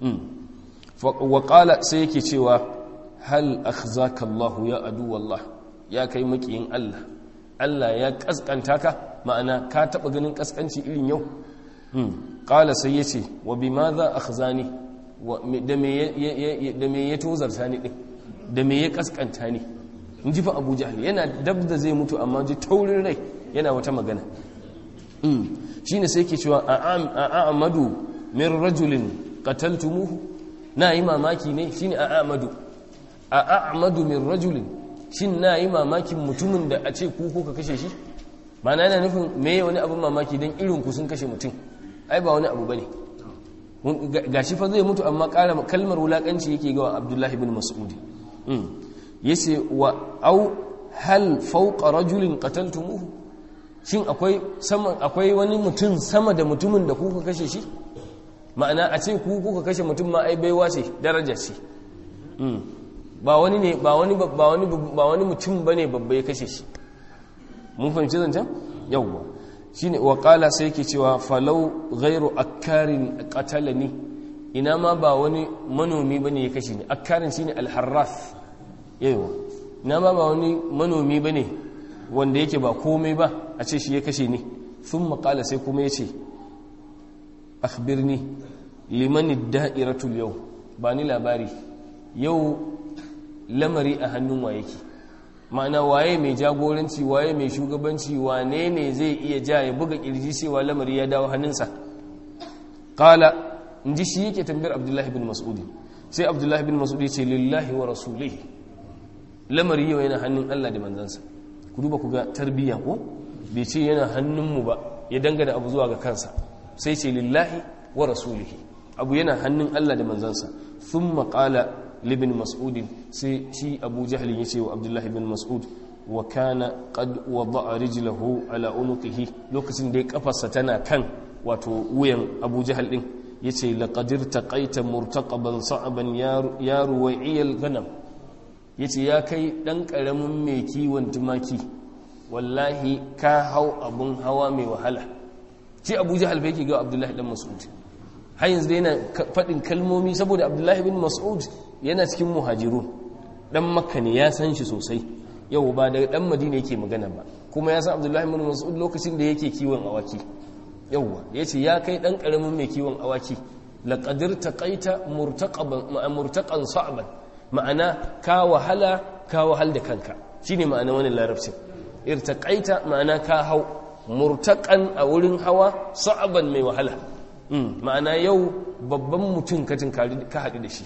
wa qala sai yake cewa hal akhzaka Allah ya adu wallah ya kai makiyin Allah Allah ya kaskanta ka ma'ana ka taba ganin kaskanci irin yau qala sai yace wa bimadha akhzani da me ya tozarta ni din da me ya kaskanta ni in ji fa abu jahal yana dab da zai mutu amma ji taurin rai yana wata magana shi ne sai ke cewa a amadu min rajulin qataltumuhu na yi mamaki ne shi ne a amadu a amadu min rajulin shin na yi mamakin mutumin da a ce ku ka kashe shi ba na yana nufin me wani abin mamaki don irin ku sun kashe mutum ai ba wani abu ba ne gashi fa zai mutu amma ƙara kalmar wulaƙanci yake gawa abdullahi bin mas'udi yace wa au hal fawqa rajulin qataltumuhu shin akwai sama akwai wani mutum sama da mutumin da kuka kashe shi ma'ana a ce ku kuka kashe mutum ma ai baiwa ce daraja ce ba wani ne ba wani ba wani ba wani mutum bane babba ya kashe shi mun fahimci zancen yawwa shine wa qala sai yake cewa falau ghairu akkarin qatalani ina ma ba wani manomi bane ya kashe ni akkarin shine alharras yawa ina ma ba wani manomi bane wanda yake ba komai ba a ce shi ya kashe ni thumma qala sai kuma yace akhbirni liman ad-da'iratul yau ba ni labari yau lamari a hannun wa yake ma'ana waye mai jagoranci waye mai shugabanci wane ne zai iya ja ya buga kirji cewa lamari ya dawo hannunsa kala in ji shi yake tambayar abdullahi bin mas'udi sai abdullahi bin mas'udi ce lillahi wa rasulihi lamari yau yana hannun allah da manzansa ku duba ku ga tarbiyya ko bai ce yana hannunmu ba ya dangana abu zuwa ga kansa sai ce lillahi wa rasulihi abu yana hannun allah da manzansa thumma qala libin mas'udin sai shi abu jahalin ya ce wa abdullahi bin mas'ud wa kana qad wada'a rijlahu ala unuqihi lokacin da ya kafarsa tana kan wato wuyan abu jahal din yace laqadir taqaita murtaqaban sa'ban ya ruwa'iyal ganam yace ya kai dan karamin mai kiwon tumaki wallahi ka hau abun hawa mai wahala shi abu jahal bai ke ga abdullahi dan mas'ud har yanzu yana faɗin kalmomi saboda abdullahi bin mas'ud yana cikin muhajirun dan makka ne ya san shi sosai yau ba daga dan madina yake magana ba kuma ya san abdullahi bin mas'ud lokacin da yake kiwon awaki yauwa ya ce ya kai dan karamin mai kiwon awaki laqadir taqaita murtaqaban murtaqan sa'ban ma'ana ka wahala ka wahal da kanka shine ma'ana wannan larabcin irtaqaita ma'ana ka hau murtaqan a wurin hawa sa'ban mai wahala ma'ana yau babban mutum ka ka haɗu da shi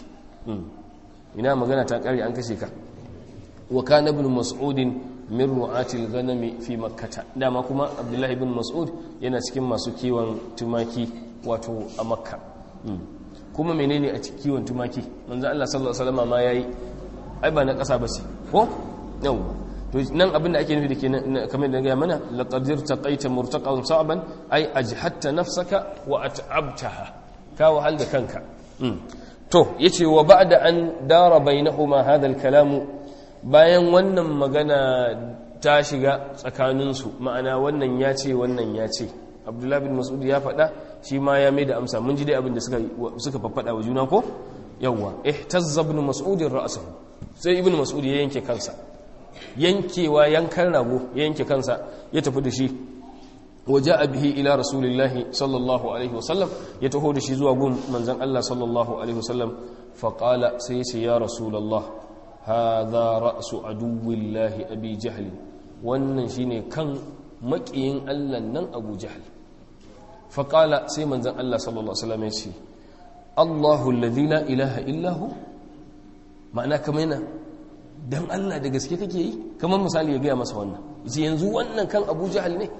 ina magana ta ƙari an kashe ka wa kana ibn mas'udin min ru'atil ghanami fi makkata dama kuma abdullahi ibn mas'ud yana cikin masu kiwon tumaki wato a makka kuma menene a cikin kiwon tumaki manzo Allah sallallahu alaihi wasallam ma yayi ai ba na ƙasa ba ce ko yau to nan abinda ake nufi da ke kamar da gaya mana laqadir taqaita murtaqan sa'ban ai ajhatta nafsaka wa at'abtaha ka wahal da kanka to yace wa ba'da an dara bainahuma hadha al-kalam bayan wannan magana ta shiga tsakaninsu ma'ana wannan ya ce wannan ya ce abdullahi bin mas'ud ya faɗa shi ma ya mai da amsa mun ji dai abin da suka suka faffada wa juna ko yawwa ihtazza ibn mas'ud ra'sahu sai ibn mas'ud ya yanke kansa yankewa yankan rago ya yanke kansa ya tafi da shi waje bihi ila rasulillahi sallallahu alaihi wasallam ya taho da shi zuwa gun manzan Allah sallallahu alaihi wasallam faƙala sai ya ce ya rasulallah hadha ra'su aduwillahi abi jahl wannan shine kan maƙiyin Allah nan abu jahl faƙala sai manzan Allah sallallahu alaihi wasallam ya ce Allahu alladhi la ilaha illahu ma'ana kamar yana dan Allah da gaske kake yi kamar misali ya gaya masa wannan yace yanzu wannan kan Abu Jahal ne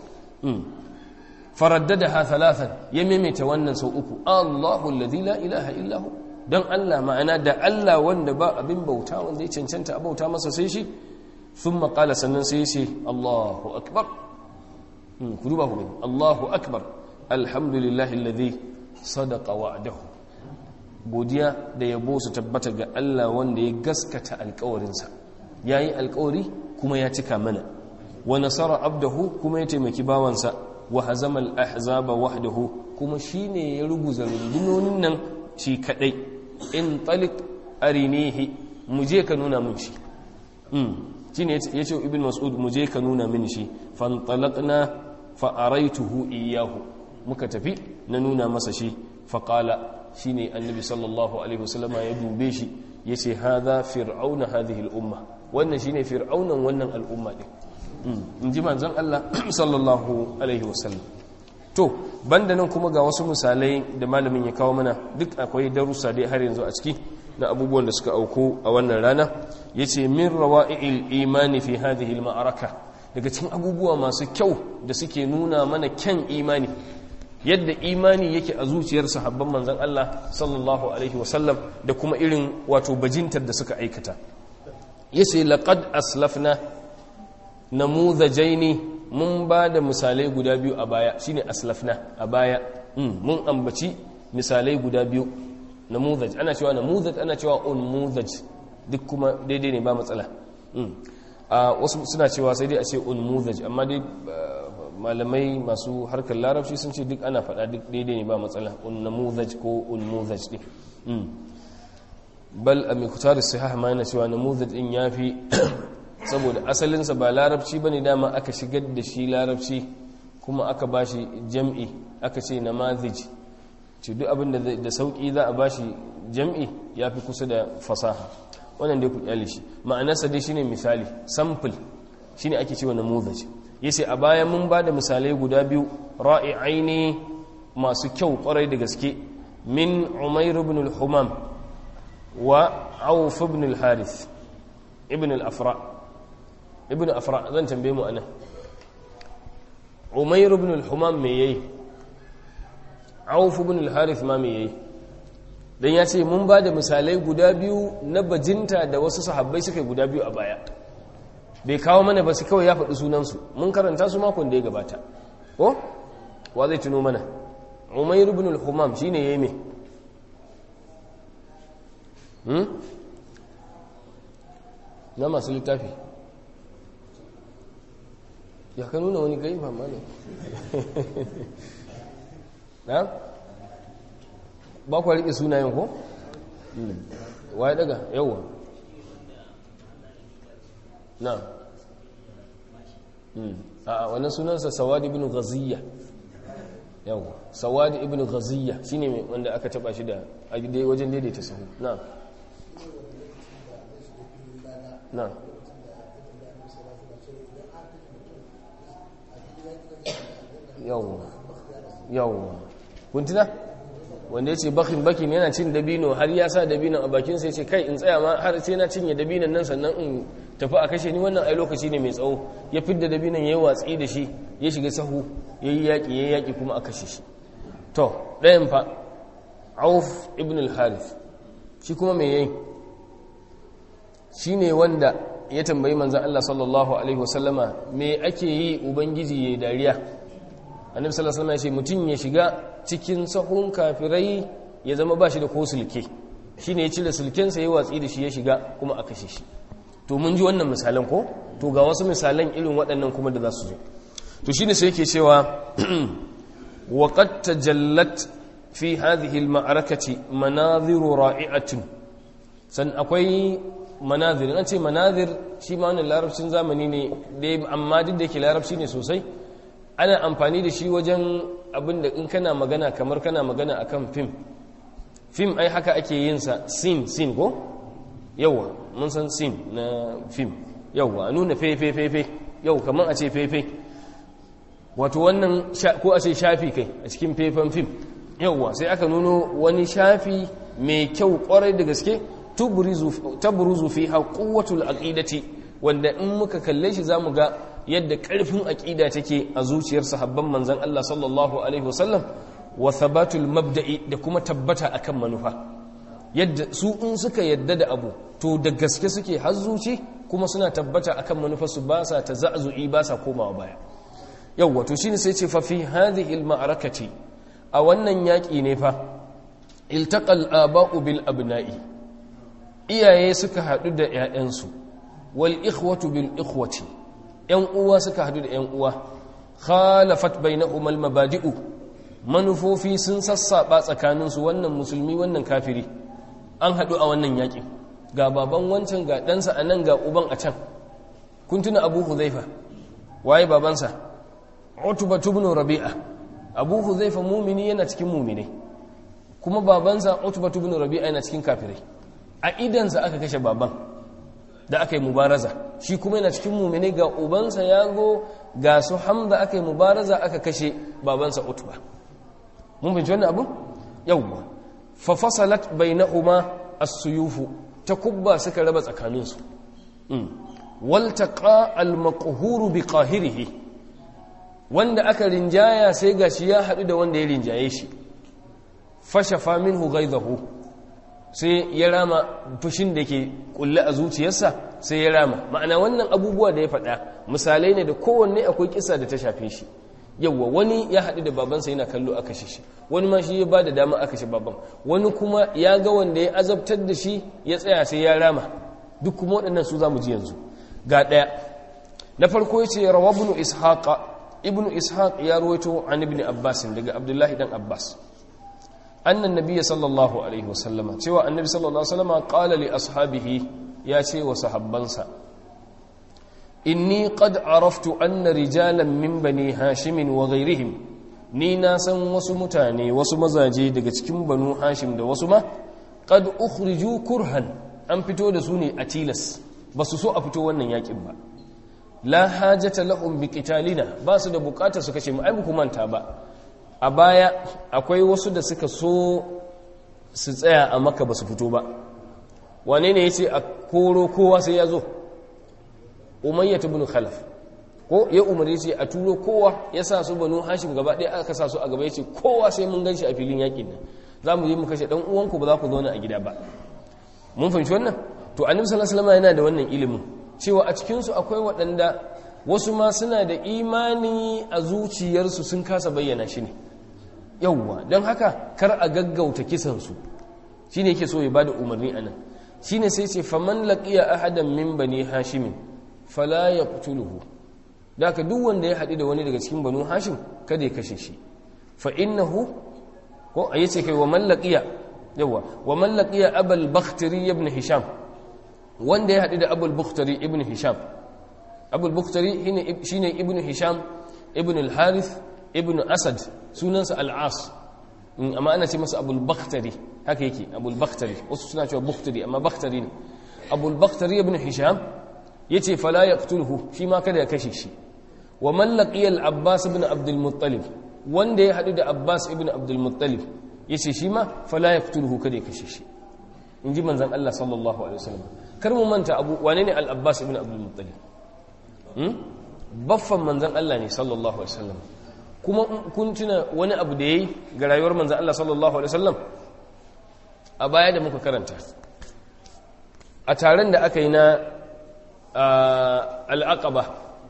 faraddadaha thalathan ya maimaita wannan sau uku Allahu alladhi la ilaha illa hu dan Allah ma'ana da Allah wanda ba abin bauta wanda ya cancanta a bauta masa sai shi thumma qala sannan sai yace Allahu akbar ku duba ku gani Allahu akbar alhamdulillahi alladhi sadaqa wa'dahu godiya da yabo su tabbata ga Allah wanda ya gaskata alƙawarinsa yayi alƙawari kuma ya cika mana wa nasara abdahu kuma ya taimaki bawansa wa hazama al-ahzaba wahdahu kuma shine ya ruguza rundunonin nan shi kadai in talik arinihi mu je ka nuna min shi mm shine yace ibn mas'ud mu je ka nuna min shi fantalaqna fa araituhu iyyahu muka tafi na nuna masa shi fa qala shine annabi sallallahu alaihi wasallama ya dube shi yace hadha fir'auna hadhihi al-umma wannan shine fir'aunan wannan al'umma din in ji manzon Allah sallallahu alaihi wasallam to banda nan kuma ga wasu misalai da malamin ya kawo mana duk akwai darussa dai har yanzu a ciki na abubuwan da suka auku a wannan rana yace min rawa'il imani fi hadhihi al-ma'araka daga cikin abubuwa masu kyau da suke nuna mana kyan imani yadda imani yake a zuciyar sahabban manzon Allah sallallahu alaihi wasallam da kuma irin wato bajintar da suka aikata yace laqad aslafna namuzajaini mun ba da misalai guda biyu a baya shine aslafna a baya mun ambaci misalai guda biyu namuzaj ana cewa namuzaj ana cewa unmuzaj duk kuma daidai ne ba matsala a wasu suna cewa sai dai a ce unmuzaj amma dai malamai masu harkar larabci sun ce duk ana faɗa duk daidai ne ba matsala unnamuzaj ko unmuzaj ɗin bal a mai kutarar sahih ma yana cewa namuzaj ɗin ya fi saboda asalinsa ba larabci ba ne dama aka shigar da shi larabci kuma aka ba shi jam'i aka ce na mazij ce duk abin da sauƙi za a ba shi jam'i ya fi kusa da fasaha wannan dai ku kyale shi ma'anarsa dai shine misali sample shine ake cewa na mazij yace a baya mun ba da misalai guda biyu ra'i'aini masu kyau kwarai da gaske min umair ibn al-humam wa auf ibn al-harith ibn al-afra' ibn afra zan tambaye mu anan umayr ibn al-humam me yayi auf ibn al-harith ma me yayi dan yace mun ba da misalai guda biyu na bajinta da wasu sahabbai suka guda biyu a baya bai kawo mana ba su kawai ya faɗi sunan su mun karanta su makon da ya gabata ko wa zai tuno mana umayr ibn al-humam shine yayi me hmm na masu littafi ya ka nuna wani gaiba mana na? ba kwa riƙe sunayen ko? waye daga yawa na a wannan sunansa sawadi ibn ghaziyya yawa sawadi ibn ghaziyya shine wanda aka taba shi da wajen daidaita sahu na na yawwa yawwa kuntuna wanda ya ce bakin bakin yana cin dabino har ya sa dabino a bakin sai ce kai in tsaya ma har sai na cinye dabinon nan sannan in tafi a kashe ni wannan ai lokaci ne mai tsawo ya fidda dabinon ya yi watsi da shi ya shiga sahu ya yi yaƙi ya yi yaƙi kuma a kashe shi to ɗayan fa auf ibn al-harith shi kuma mai yayi shi ne wanda ya tambayi manzan Allah sallallahu alaihi wasallama me ake yi ubangiji ya dariya annabi sallallahu alaihi wasallam ya ce mutum ya shiga cikin sahun kafirai ya zama ba shi da ko sulke shine ya cire sulkensa ya watsi da shi ya shiga kuma a kashe shi to mun ji wannan misalan ko to ga wasu misalan irin waɗannan kuma da za su zo to shine sai yake cewa wa qad tajallat fi hadhihi al-ma'arakati manadhiru ra'i'atin san akwai manazir an ce manazir shi ma wannan larabcin zamani ne amma duk da yake larabci ne sosai ana amfani da shi wajen abin da in kana magana kamar kana magana akan fim fim ai haka ake yin sa sin sin ko yawa mun san sin na fim yawa a nuna fefe fefe yau kamar a ce fefe wato wannan ko a ce shafi kai a cikin fefen fim yawa sai aka nuno wani shafi mai kyau kwarai da gaske tabruzu fiha quwwatul aqidati wanda in muka kalle shi zamu ga yadda karfin aqida take a zuciyar sahabban manzon Allah sallallahu alaihi wasallam wa thabatul mabda'i da kuma tabbata akan manufa yadda su in suka yadda da abu to da gaske suke har zuci kuma suna tabbata akan manufarsu ba sa ta za'zu'i ba sa komawa baya yawwa to shine sai ce fa fi hadhihi al-ma'rakati a wannan yaki ne fa iltaqal aba'u bil abna'i iyaye suka hadu da ƴaƴansu wal ikhwatu bil ikhwati ƴan uwa suka hadu da ƴan uwa khalafat bainahum al mabadi'u manufofi sun sassaba tsakaninsu wannan musulmi wannan kafiri an hadu a wannan yakin ga baban wancan ga ɗansa a nan ga uban a can kun tuna abu huzaifa waye babansa utuba ibn rabi'a abu huzaifa mumini yana cikin mumine kuma babansa utuba ibn rabi'a yana cikin kafirai a idansa aka kashe baban da aka yi mubaraza shi kuma yana cikin mumine ga ubansa ya go ga su hamza aka yi mubaraza aka kashe babansa utuba mun fahimci wannan abu yawwa fa fasalat bainahuma as-suyufu takubba suka raba tsakaninsu waltaqa al-maqhuru bi qahirihi wanda aka rinjaya sai gashi ya hadu da wanda ya rinjaye shi fashafa minhu ghaidahu sai ya rama fushin da ke kulle a zuciyarsa sai ya rama ma'ana wannan abubuwa da ya faɗa misalai ne da kowanne akwai kisa da ta shafe shi yawwa wani ya haɗu da babansa yana kallo aka shi wani ma shi ya ba da dama aka shi baban wani kuma ya ga wanda ya azabtar da shi ya tsaya sai ya rama duk kuma waɗannan su za mu ji yanzu ga ɗaya na farko ya ce rawa ibnu ishaq ibnu ishaq ya rawaito an ibn abbas daga abdullahi dan abbas annan nabiyyi sallallahu alaihi wasallama cewa annabi sallallahu alaihi wasallama qala li ashabihi ya ce wa sahabbansa inni qad araftu anna rijalan min bani hashim wa ghayrihim ni na san wasu mutane wasu mazaje daga cikin banu hashim da wasu ma qad ukhriju kurhan an fito da su ne a tilas ba su so a fito wannan yakin ba la hajata lahum bi qitalina ba su da bukata su kashe mu ai ku manta ba a baya akwai wasu da suka so su tsaya a maka ba su fito ba wane ne yace a koro kowa sai ya zo umayyat ibn khalaf ko ya umari ce a turo kowa ya sa su banu hashim gaba ɗaya aka sa su a gaba yace kowa sai mun ganshi a filin yakin nan za mu je mu kashe dan uwanku ba za ku zauna a gida ba mun fahimci wannan to annabi sallallahu alaihi wasallam yana da wannan ilimin cewa a cikin su akwai waɗanda wasu ma suna da imani a zuciyarsu sun kasa bayyana shi ne yawwa don haka kar a gaggauta kisan su shine yake so ya bada umarni anan shine sai ce faman laqiya ahadan min bani hashimin fala ya kutuluhu da aka duk wanda ya haɗu da wani daga cikin banu hashim kada ya kashe shi fa innahu ko a yace kai wa mallaqiya yawa wa mallaqiya abul bakhtari ibn hisham wanda ya haɗu da abul bakhtari ibn hisham abul bakhtari shine ibn hisham ibn al-harith ibn asad sunansa al-as amma ana ce masa abul bakhtari haka yake abul bakhtari wasu suna cewa bakhtari amma bakhtari ne abul bakhtari ibn hisham yace fala yaqtulhu shi ma kada ya kashe shi wa man laqiya al-abbas ibn abdul muttalib wanda ya hadu da abbas ibn abdul muttalib yace shi ma fala yaqtulhu kada ya kashe shi inji manzon Allah sallallahu alaihi wasallam kar mu manta abu wane ne al-abbas ibn abdul muttalib hmm baffan manzon Allah ne sallallahu alaihi wasallam kuma kun tuna wani abu da yayi ga rayuwar manzon Allah sallallahu alaihi wasallam a baya da muka karanta a taron da aka yi na al'aƙaba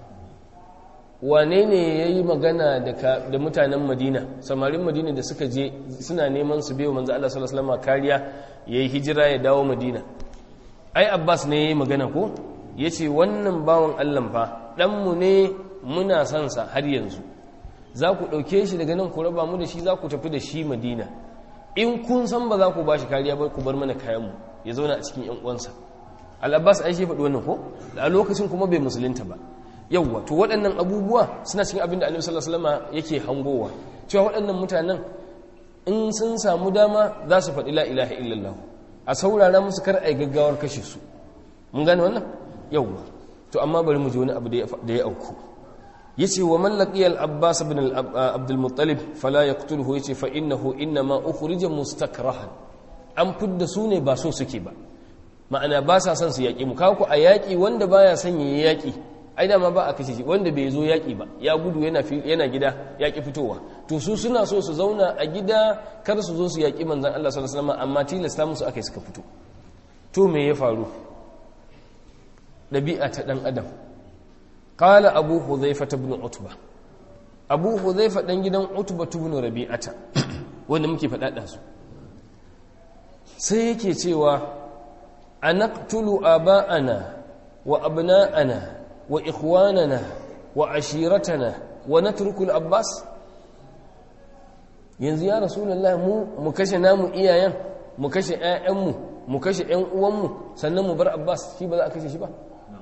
wane ne ya yi magana da mutanen madina samarin madina da suka je suna neman su bewa manzo Allah sallallahu kariya ya yi hijira ya dawo madina ai abbas ne ya yi magana ko ya ce wannan bawan allah fa ɗanmu ne muna son sa har yanzu za ku ɗauke shi daga nan ku raba mu da shi za ku tafi da shi madina in kun san ba za ku ba shi kariya ba ku bar mana kayanmu ya zauna a cikin 'yan uwansa al'abbas ai shi faɗi wannan ko a lokacin kuma bai musulunta ba yauwa to waɗannan abubuwa suna cikin abin da annabi sallallahu alaihi wasallam yake hangowa cewa waɗannan mutanen in sun samu dama za su faɗi la ilaha illallah a saurara musu kar ai gaggawar kashe su mun gane wannan yauwa to amma bari mu ji wani abu da ya auku yace wa man laqiya al-abbas ibn abdul muttalib fala yaqtuluhu yace fa innahu inma ukhrija mustakrahan an fidda su ne ba so suke ba ma'ana ba sa son su yaƙi mu kawo ku a yaƙi wanda baya son ya yaƙi ai dama ba a kashe shi wanda bai zo yaƙi ba ya gudu yana yana gida yaƙi fitowa to su suna so su zauna a gida kar su zo su yaƙi manzon Allah sallallahu alaihi wasallam amma tilasta musu akai suka fito to me ya faru ɗabi'a ta ɗan adam ƙala abu huzaifa ta bin utba abu huzaifa ɗan gidan utba ta bin rabi'ata wanda muke faɗaɗa su sai yake cewa a naktulu aba'ana wa abna'ana wa ikhwanana wa ashiratana wa natrukul abbas yanzu ya rasulullah mu mu kashe namu iyayen mu kashe ƴaƴanmu mu kashe ƴan uwanmu sannan mu bar abbas shi ba za a kashe shi ba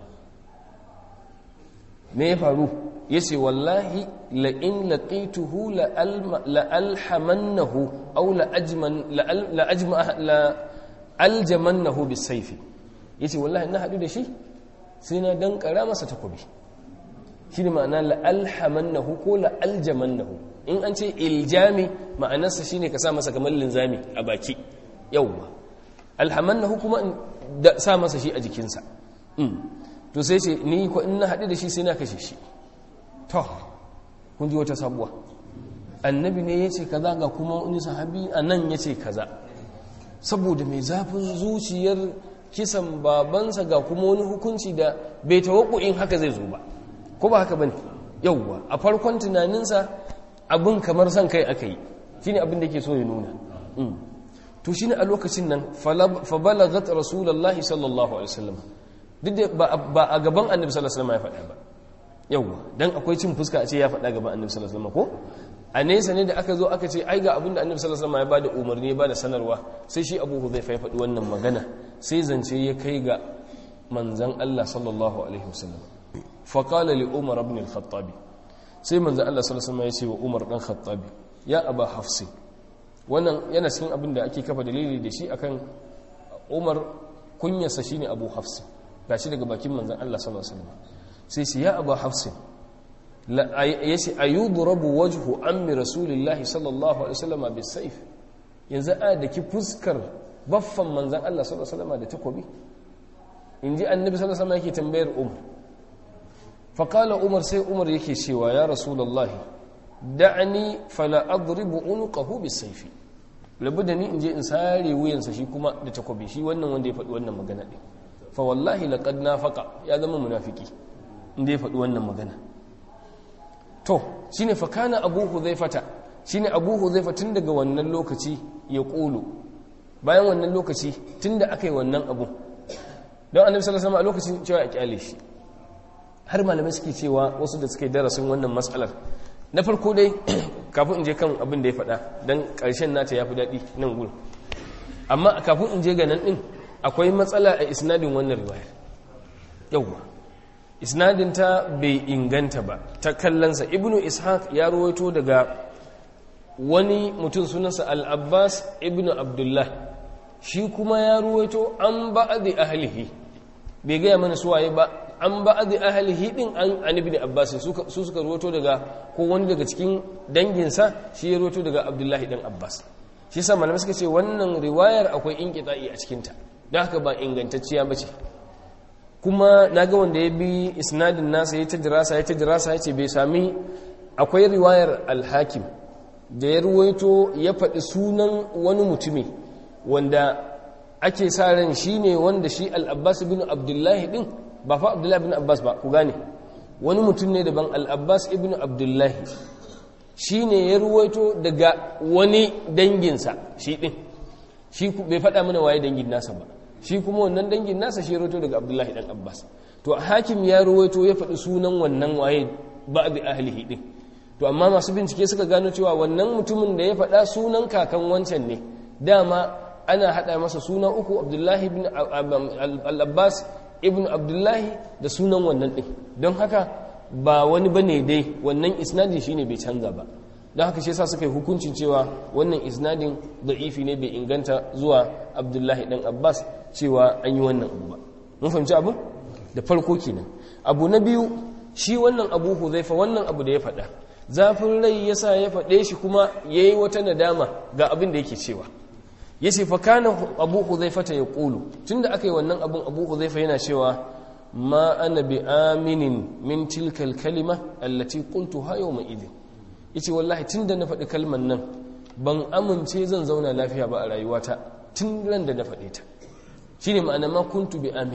me ya faru yace wallahi la in laqituhu la alhamannahu aw la ajman la ajma la aljamannahu bisayfi yace wallahi na hadu da shi sai na dankara masa takobi shi ne ma'ana la'alhamannahu ko la'aljamannahu in an ce iljami ma'anarsa shi ne ka sa masa kamar linzami a baki yauwa alhamannahu kuma da sa masa shi a jikinsa to sai ce ni ko in na haɗu da shi sai na kashe shi to kun ji wata sabuwa annabi ne ya ce kaza ga kuma wani sahabi a nan ya ce kaza saboda mai zafin zuciyar kisan babansa ga kuma wani hukunci da bai in haka zai zo ba ko ba haka bane yauwa a farkon tunaninsa abin kamar son kai aka yi shine abin da ke so ya nuna to shine a lokacin nan fa balagat rasulullahi sallallahu alaihi wasallam duk da ba a gaban annabi sallallahu alaihi wasallam ya faɗa ba yauwa dan akwai cin fuska a ce ya faɗa gaban annabi sallallahu alaihi wasallam ko a nesa ne da aka zo aka ce ai ga abin da annabi sallallahu alaihi wasallam ya bada umarni ya bada sanarwa sai shi Abu Hudhaifa ya faɗi wannan magana sai zance ya kai ga manzon Allah sallallahu alaihi wasallam fa qala li Umar ibn al-Khattab sai manzon Allah sallallahu alaihi wasallam ya ce wa Umar dan Khattabi ya Aba Hafs wannan yana cikin abin da ake kafa dalili da shi akan Umar kunyarsa shine Abu Hafs gashi daga bakin manzon Allah sallallahu alaihi wasallam sai shi ya Aba Hafs yace ayudrabu wajhu ammi rasulillahi sallallahu alaihi wasallam bisayf yanzu a da ki fuskar baffan manzan Allah sallallahu alaihi wasallam da takobi inji annabi sallallahu alaihi wasallam yake tambayar umar fa qala umar sai umar yake cewa ya rasulullahi da'ani fala adribu unqahu bisayfi labu da ni inje in sare wuyansa shi kuma da takobi shi wannan wanda ya faɗi wannan magana din fa wallahi laqad nafaqa ya zama munafiki inda ya faɗi wannan magana to shine fa kana abu hudhaifata shine abu hudhaifa tun daga wannan lokaci ya ƙulu bayan wannan lokaci tun da aka yi wannan abu don annabi sallallahu alaihi a lokacin cewa a kyale shi har malamai suke cewa wasu da suke darasin wannan matsalar na farko dai kafin in je kan abin da ya faɗa don ƙarshen nata ya fi daɗi nan gudu amma kafin in je ga nan ɗin akwai matsala a isnadin wannan riwayar yauwa isnadinta bai inganta ba ta kallansa ibnu ishaq ya ruwaito daga wani mutum sunansa al-abbas ibnu abdullah shi kuma ya ruwaito an ba'adi ahlihi bai gaya mana suwaye ba an ba'adi ahlihi din an an ibn abbas su suka ruwaito daga ko wani daga cikin danginsa shi ya ruwaito daga abdullahi dan abbas shi sa malamai suka ce wannan riwayar akwai inqita'i a cikinta don haka ba ingantacciya bace kuma na ga wanda ya bi isnadin nasa ya ta dirasa ya ta dirasa ya ce bai sami akwai riwayar alhakim da ya ruwaito ya faɗi sunan wani mutumi wanda ake sa ran shi ne wanda shi al'abbas bin abdullahi ɗin ba fa abdullahi bin abbas ba ku gane wani mutum ne daban al'abbas ibn abdullahi shi ne ya ruwaito daga wani danginsa shi ɗin shi bai faɗa mana waye dangin nasa ba shi kuma wannan dangin nasa shi roto daga abdullahi dan abbas to hakim ya ruwaito ya faɗi sunan wannan waye ba bi ahlihi din to amma masu bincike suka gano cewa wannan mutumin da ya faɗa sunan kakan wancan ne dama ana haɗa masa suna uku abdullahi ibn al-abbas ibn abdullahi da sunan wannan ɗin don haka ba wani bane dai wannan isnadin shine bai canza ba don haka shi yasa suka yi hukuncin cewa wannan isnadin da'ifi ne bai inganta zuwa abdullahi dan abbas cewa an yi wannan abu ba mun fahimci abu da farko kenan abu na biyu shi wannan abu huzaifa wannan abu da ya faɗa zafin rai yasa ya faɗe shi kuma ya yi wata nadama ga abin da yake cewa ya ce fakana abu huzaifa ta ya ƙulu tun da aka yi wannan abun abu huzaifa yana cewa ma ana bi aminin min tilkal kalima allati qultu ha yawma idin yace wallahi tun da na faɗi kalman nan ban amince zan zauna lafiya ba a rayuwata tun ran da na faɗe ta shine ma'ana ma kuntu bi amini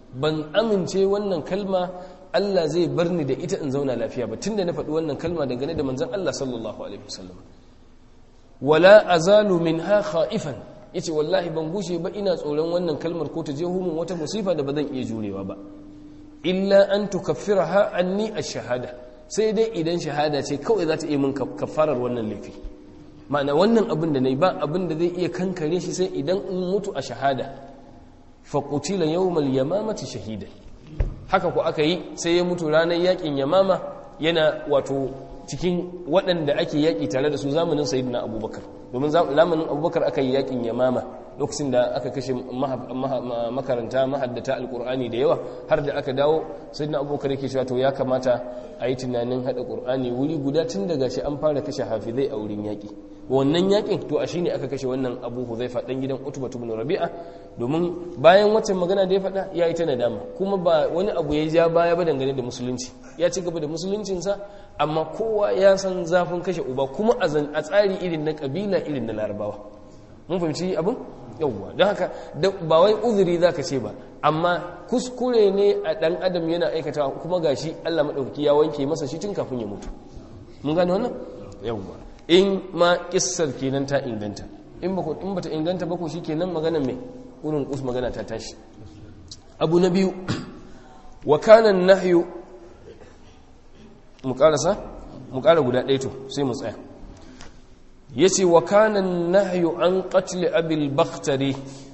ban amince wannan kalma Allah zai bar ni da ita in zauna lafiya ba tunda na faɗi wannan kalma dangane da manzon Allah sallallahu alaihi wasallam wala azalu minha khaifan yace wallahi ban gushe ba ina tsoron wannan kalmar ko ta je humun wata musifa da ba zan iya jurewa ba illa an tukaffiraha anni ash-shahada sai dai idan shahada ce kawai za ta iya min kafarar wannan laifi ma'ana wannan abin da nayi ba abin da zai iya kankare shi sai idan in mutu a shahada fa qutila yawmal yamamati shahida haka ku aka yi sai ya mutu ranar yakin yamama yana wato cikin waɗanda ake yaƙi tare da su zamanin sayyidina abubakar domin zamanin abubakar aka yi yaƙin yamama lokacin da aka kashe makaranta mahaddata alƙur'ani da yawa har da aka dawo sayyidina abubakar yake cewa to ya kamata a yi tunanin haɗa ƙur'ani wuri guda tun daga shi an fara kashe hafizai a wurin yaƙi wannan yaƙin to a shi ne aka kashe wannan abu huzaifa ɗan gidan utuba ibn rabi'a domin bayan waccan magana da ya faɗa ya yi ta nadama kuma ba wani abu ya ja baya ba dangane da musulunci ya ci gaba da musuluncinsa amma kowa ya san zafin kashe uba kuma a tsari irin na kabila irin na larabawa mun fahimci abin yauwa don haka ba wai uzuri za ka ce ba amma kuskure ne a ɗan adam yana aikata kuma gashi allah maɗauki ya wanke masa shi tun kafin ya mutu mun gane wannan yauwa in ma kissar kenan ta inganta in ba in bata inganta ba ko shi kenan maganar mai wurin kus magana ta tashi abu na biyu wa kana nahyu mu karasa mu kara guda ɗaya to sai mu tsaya yace wa kana nahyu an qatl abil bakhtari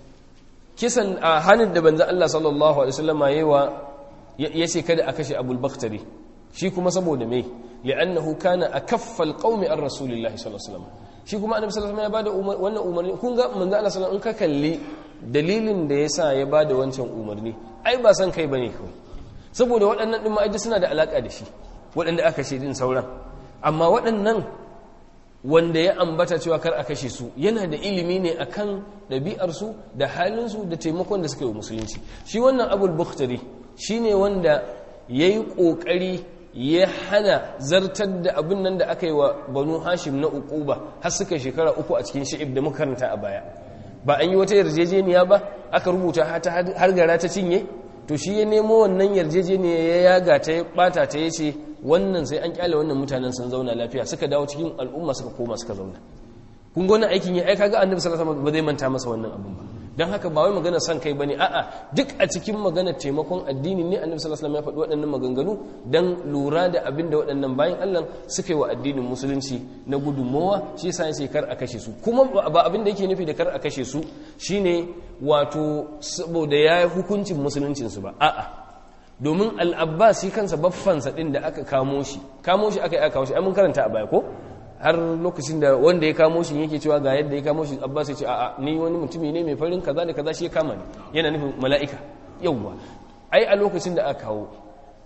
kisan a hanin da banza Allah sallallahu alaihi wasallam yayiwa yace kada a kashe abul bakhtari shi kuma saboda me li'annahu kana akaffa alqaumi an rasulillahi sallallahu alaihi wasallam shi kuma annabi sallallahu alaihi wasallam ya bada wannan umarni kun ga manzo Allah sallallahu alaihi wasallam in ka kalli dalilin da yasa ya bada wancan umarni ai ba san kai bane kawai saboda waɗannan din ma'aji suna da alaka da shi waɗanda aka kashe din sauran amma waɗannan wanda ya ambata cewa kar a kashe su yana da ilimi ne akan ɗabi'arsu da halinsu da taimakon da suka yi musulunci shi wannan abul bukhtari shine wanda ya yi ƙoƙari ya hana zartar da abin nan da aka yi wa banu hashim na uquba har suka shekara uku a cikin shi'ib da muka karanta a baya ba an yi wata yarjejeniya ba aka rubuta har gara ta cinye to shi ya nemo wannan yarjejeniya ya yaga ta ya bata ta ya ce wannan sai an kyale wannan mutanen sun zauna lafiya suka dawo cikin al'umma suka koma suka zauna kun gona aikin ya aika ga annabi sallallahu alaihi wasallam ba zai manta masa wannan abun ba don haka ba wai magana son kai bane a'a duk a cikin magana taimakon addini ne annabi sallallahu alaihi wasallam ya faɗi waɗannan maganganu dan lura da abin da waɗannan bayan Allah suka yi wa addinin musulunci na gudunmowa shi yasa yace kar a kashe su kuma ba abin da yake nufi da kar a kashe su shine wato saboda ya yi hukuncin musuluncin su ba a'a domin al-abbas shi kansa baffansa din da aka kamo shi kamo shi aka yi aka kawo shi ai mun karanta a baya ko har lokacin da wanda ya kamo shi yake cewa ga yadda ya kamo shi abbas ya ce a'a ni wani mutumi ne mai farin kaza da kaza shi ya kama ni yana nufin mala'ika yawwa ai a lokacin da aka kawo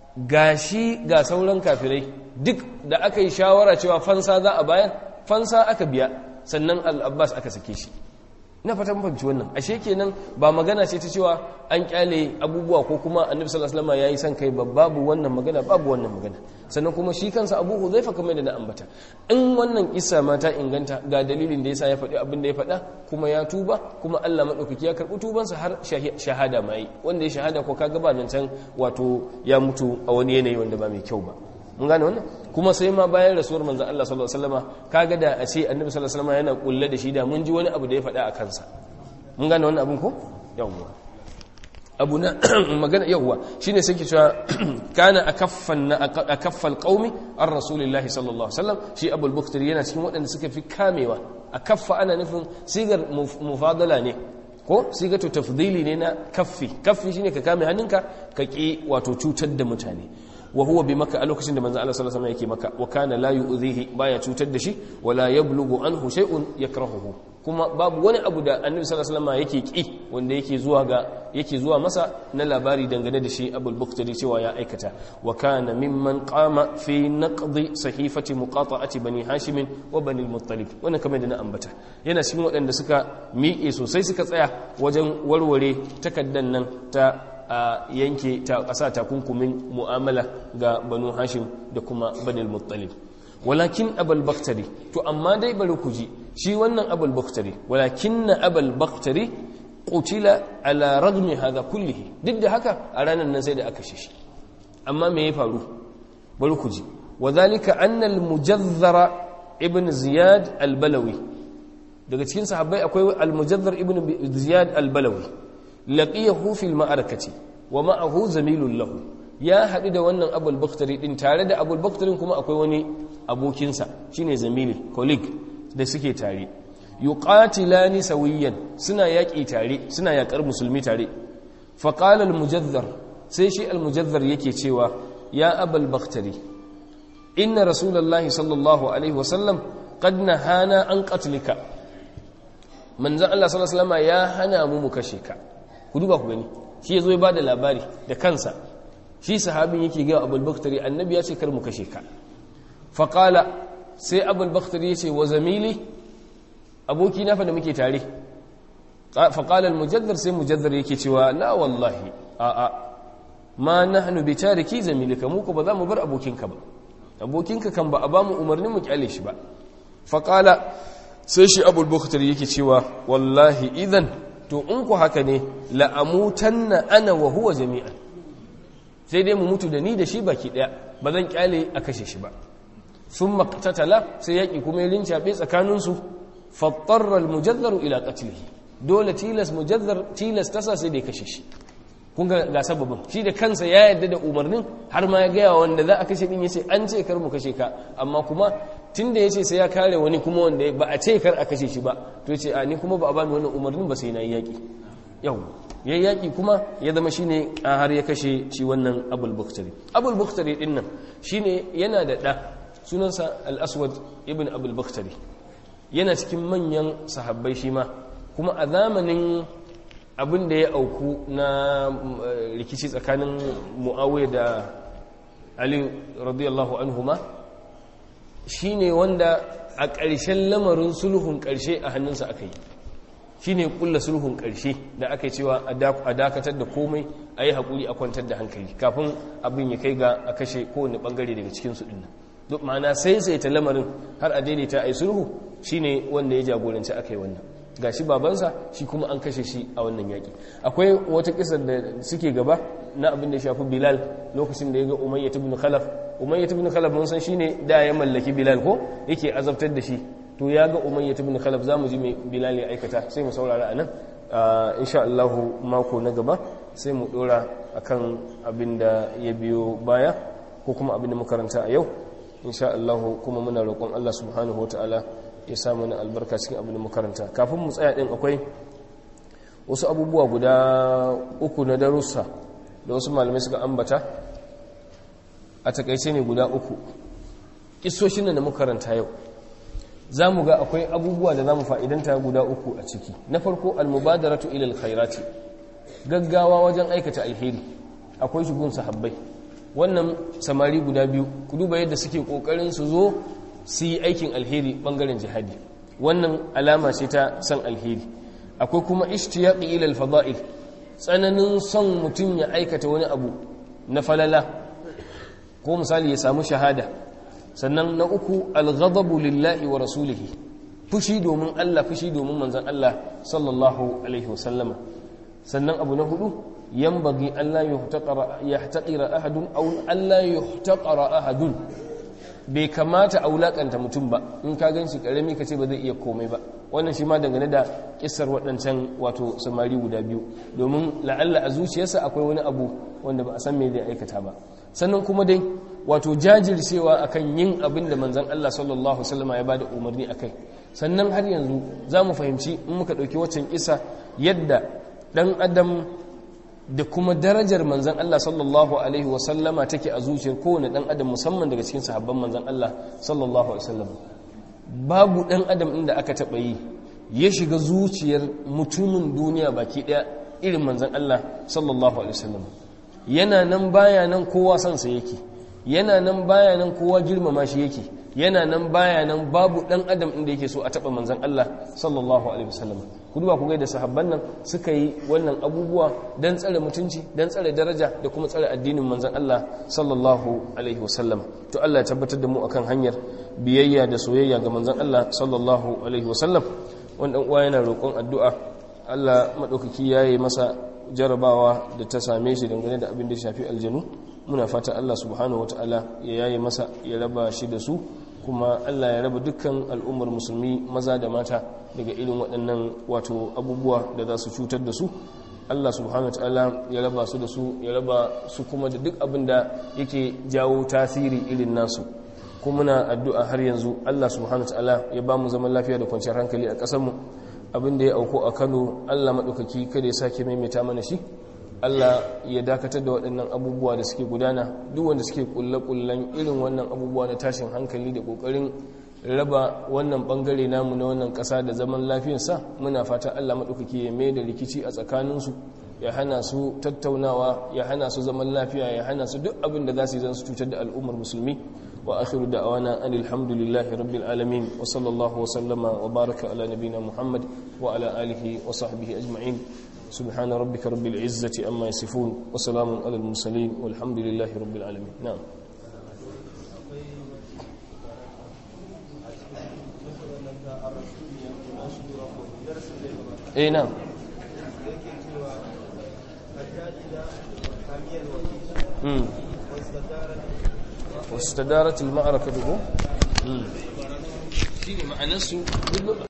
gashi ga sauran kafirai duk da aka yi shawara cewa fansa za a bayan fansa aka biya sannan al-abbas aka sake shi na fatan fahimci wannan ashe kenan ba magana ce ta cewa an kyale abubuwa ko kuma annabi sallallahu alaihi wasallam yayi san kai babu wannan magana babu wannan magana sannan kuma shi kansa Abu Huzaifa kamar da na ambata in wannan kissa ma ta inganta ga dalilin da yasa ya faɗi abin da ya faɗa kuma ya tuba kuma Allah madaukaki ya karɓi tubansa har shahada mai wanda ya shahada ko kaga ba can wato ya mutu a wani yanayi wanda ba mai kyau ba mun gane wannan kuma sai ma bayan rasuwar manzon Allah sallallahu alaihi wasallama kaga da a ce annabi sallallahu alaihi wasallama yana kulle da shi da mun ji wani abu da ya faɗa a kansa mun gane wannan abun ko yawwa abu na magana yawwa shine sai ke cewa kana akaffan akaffal qaumi ar rasulillahi sallallahu alaihi wasallam shi abul buktari yana cikin waɗanda suka fi kamewa akaffa ana nufin sigar mufadala ne ko sigatu tafdili ne na kaffi kaffi shine ka kame hannunka ka ki wato cutar da mutane wa huwa bi maka a lokacin da manzo Allah sallallahu alaihi wasallam yake maka wa kana la yu'dhihi baya cutar da shi wala yablughu anhu shay'un yakrahuhu kuma babu wani abu da annabi sallallahu alaihi wasallam yake ki wanda yake zuwa ga yake zuwa masa na labari dangane da shi abul buktari cewa ya aikata wa kana mimman qama fi naqdi sahifati muqata'ati bani hashim wa bani al-muttalib wannan kamar da na ambata yana cikin waɗanda suka miƙe sosai suka tsaya wajen warware takaddan nan ta a yanke ta ƙasa takunkumin mu'amala ga banu hashim da kuma banil muttalib walakin abul baktari to amma dai bari ku ji shi wannan abul baktari walakin na abul baktari qutila ala ragmi hadha kullihi duk da haka a ranar nan sai da aka shi amma me ya faru bari ku ji wadhalika anna al-mujazzara ibn ziyad al-balawi daga cikin sahabbai akwai al-mujazzar ibn ziyad al-balawi laqiyahu fil ma'arakati wa ma'ahu zamilun lahu ya haɗu da wannan abul bakhtari din tare da abul bakhtarin kuma akwai wani abokinsa shine zamili colleague da suke tare yuqatilani sawiyan suna yaƙi tare suna yaƙar musulmi tare faqala al-mujazzar sai shi al-mujazzar yake cewa ya abul bakhtari inna rasulullahi sallallahu alaihi wasallam qad nahana an qatlika manzon Allah sallallahu alaihi wasallam ya hana mu mu kashe ka ku duba ku gani shi yazo ya bada labari da kansa shi sahabin yake ga Abul Bakhtari annabi ya ce kar mu kashe ka fa qala sai Abul Bakhtari ya ce wa zamili aboki na fa da muke tare fa qala al mujaddar sai mujaddar yake cewa la wallahi a a ma nahnu bi tariki zamilika mu ko ba za mu bar abokinka ba abokinka kan ba a ba mu umarnin mu kyale shi ba fa qala sai shi abul bukhari yake cewa wallahi idan to in ku haka ne la'amutanna ana wa huwa jami'an sai dai mu mutu da ni da shi baki daya ba zan kyale a kashe shi ba sun maktatala sai yaƙi kuma ya rincaɓe tsakaninsu fattarra almujazzaru ila qatlihi dole tilas mujazzar tilas tasa sai da ya kashe shi kun ga ga sababin shi da kansa ya yarda da umarnin har ma ya gaya wanda za a kashe din yace an ce kar mu kashe ka amma kuma tunda yace sai ya kare wani kuma wanda ba a ce kar a kashe shi ba to yace a ni kuma ba a bani wannan umarnin ba sai na yi yaki yau ya yaki kuma ya zama shine a har ya kashe shi wannan abul buktari abul buktari din nan shine yana da da sunansa al-aswad ibn abul buktari yana cikin manyan sahabbai shi ma kuma a zamanin abin da ya auku na rikici tsakanin mu'awiyya da ali radiyallahu anhuma shine wanda a ƙarshen lamarin sulhun ƙarshe a hannunsa aka yi shine kulla sulhun ƙarshe da aka yi cewa a dakatar da komai a yi haƙuri a kwantar da hankali kafin abin ya kai ga a kashe kowane ɓangare daga cikinsu ɗin nan duk ma'ana sai sai ta lamarin har a daidaita a yi sulhu shine wanda ya jagoranci aka yi wannan ga shi babansa shi kuma an kashe shi a wannan yaƙi akwai wata kisar da suke gaba na abin da ya shafi bilal lokacin da ya ga umayya ibn khalaf umayya ibn khalaf mun san shine da ya mallaki bilal ko yake azabtar da shi to ya ga umayya ibn khalaf zamu ji mai bilal ya aikata sai mu saurara anan insha Allah mako na gaba sai mu dora akan abin da ya biyo baya ko kuma abin da makaranta a yau insha Allah kuma muna roƙon Allah subhanahu wataala ya sa mana albarka cikin abin da makaranta kafin mu tsaya din akwai wasu abubuwa guda uku na darussa da wasu malamai suka ambata a takaice ne guda uku kisoshin da makaranta yau za mu ga akwai abubuwa da za mu fa'idanta guda uku a ciki na farko almubadaratu ilal khairati gaggawa wajen aikata alheri akwai shigun sahabbai wannan samari guda biyu ku duba yadda suke kokarin su zo su yi aikin alheri bangaren jihadi wannan alama ce ta san alheri akwai kuma ishtiyaqi ila al-fada'il tsananin son mutum ya aikata wani abu na falala ko misali ya samu shahada sannan na uku al-ghadabu lillahi wa rasulihi fushi domin Allah fushi domin manzon Allah sallallahu alaihi wasallama sannan abu na hudu yanbaghi an la yuhtaqara yahtaqira ahadun aw an la yuhtaqara ahadun bai kamata a wulakanta mutum ba in ka gan shi karami ka ce ba zai iya komai ba wannan shi ma dangane da kissar waɗancan wato samari guda biyu domin la'alla a zuciyarsa akwai wani abu wanda ba a san me zai aikata ba sannan kuma dai wato jajircewa akan yin abin da manzon Allah sallallahu alaihi wasallam ya bada umarni akai sannan har yanzu za mu fahimci in muka ɗauki waccan kisa yadda ɗan adam da kuma darajar manzan Allah sallallahu Alaihi wasallama take a zuciyar kowane ɗan adam musamman daga cikin sahabban manzan Allah sallallahu Alaihi wasallama babu ɗan adam inda aka taɓa yi ya shiga zuciyar mutumin duniya baki ɗaya irin manzan Allah sallallahu Alaihi wasallama yana nan baya nan kowa sansa yake yana nan baya nan kowa girmama shi yake yana nan baya nan babu ɗan adam inda yake so a taɓa manzan Allah sallallahu Alaihi wasallama ku duba ku ga da sahabban nan suka yi wannan abubuwa don tsare mutunci don tsare daraja da kuma tsare addinin manzon Allah sallallahu alaihi wasallam to Allah ya tabbatar da mu akan hanyar biyayya da soyayya ga manzon Allah sallallahu alaihi wasallam wannan uwa yana roƙon addu'a Allah maɗaukaki ya yi masa jarabawa da ta same shi dangane da abin da shafi aljanu muna fata Allah subhanahu wata'ala ya yaye masa ya raba shi da su kuma Allah ya raba dukkan al'ummar musulmi maza da mata daga irin waɗannan wato abubuwa da za su cutar da su Allah subhanahu wata'ala ya raba su da su ya raba su kuma da duk abin da yake jawo tasiri irin nasu kuma muna addu'a har yanzu Allah subhanahu wata'ala ya ba mu zaman lafiya da kwanciyar hankali a ƙasarmu abin da ya auku a Kano Allah maɗaukaki kada ya sake maimaita mana shi Allah ya dakatar da waɗannan abubuwa da suke gudana duk wanda suke kulle-kullen irin wannan abubuwa na tashin hankali da ƙoƙarin raba wannan ɓangare namu na wannan ƙasa da zaman lafiyarsa muna fata Allah maɗaukaki ya mai da rikici a tsakaninsu ya hana su tattaunawa ya hana su zaman lafiya ya hana su duk abin da za su yi zan su cutar da al'ummar musulmi wa akhiru da'wana anil hamdulillahi rabbil alamin wa sallallahu wa sallama wa baraka ala nabina muhammad wa ala alihi wa sahbihi ajma'in سبحان ربك رب العزة أما يصفون وسلام على المرسلين والحمد لله رب العالمين نعم اي نعم امم واستدارت المعركة به امم شيء معنى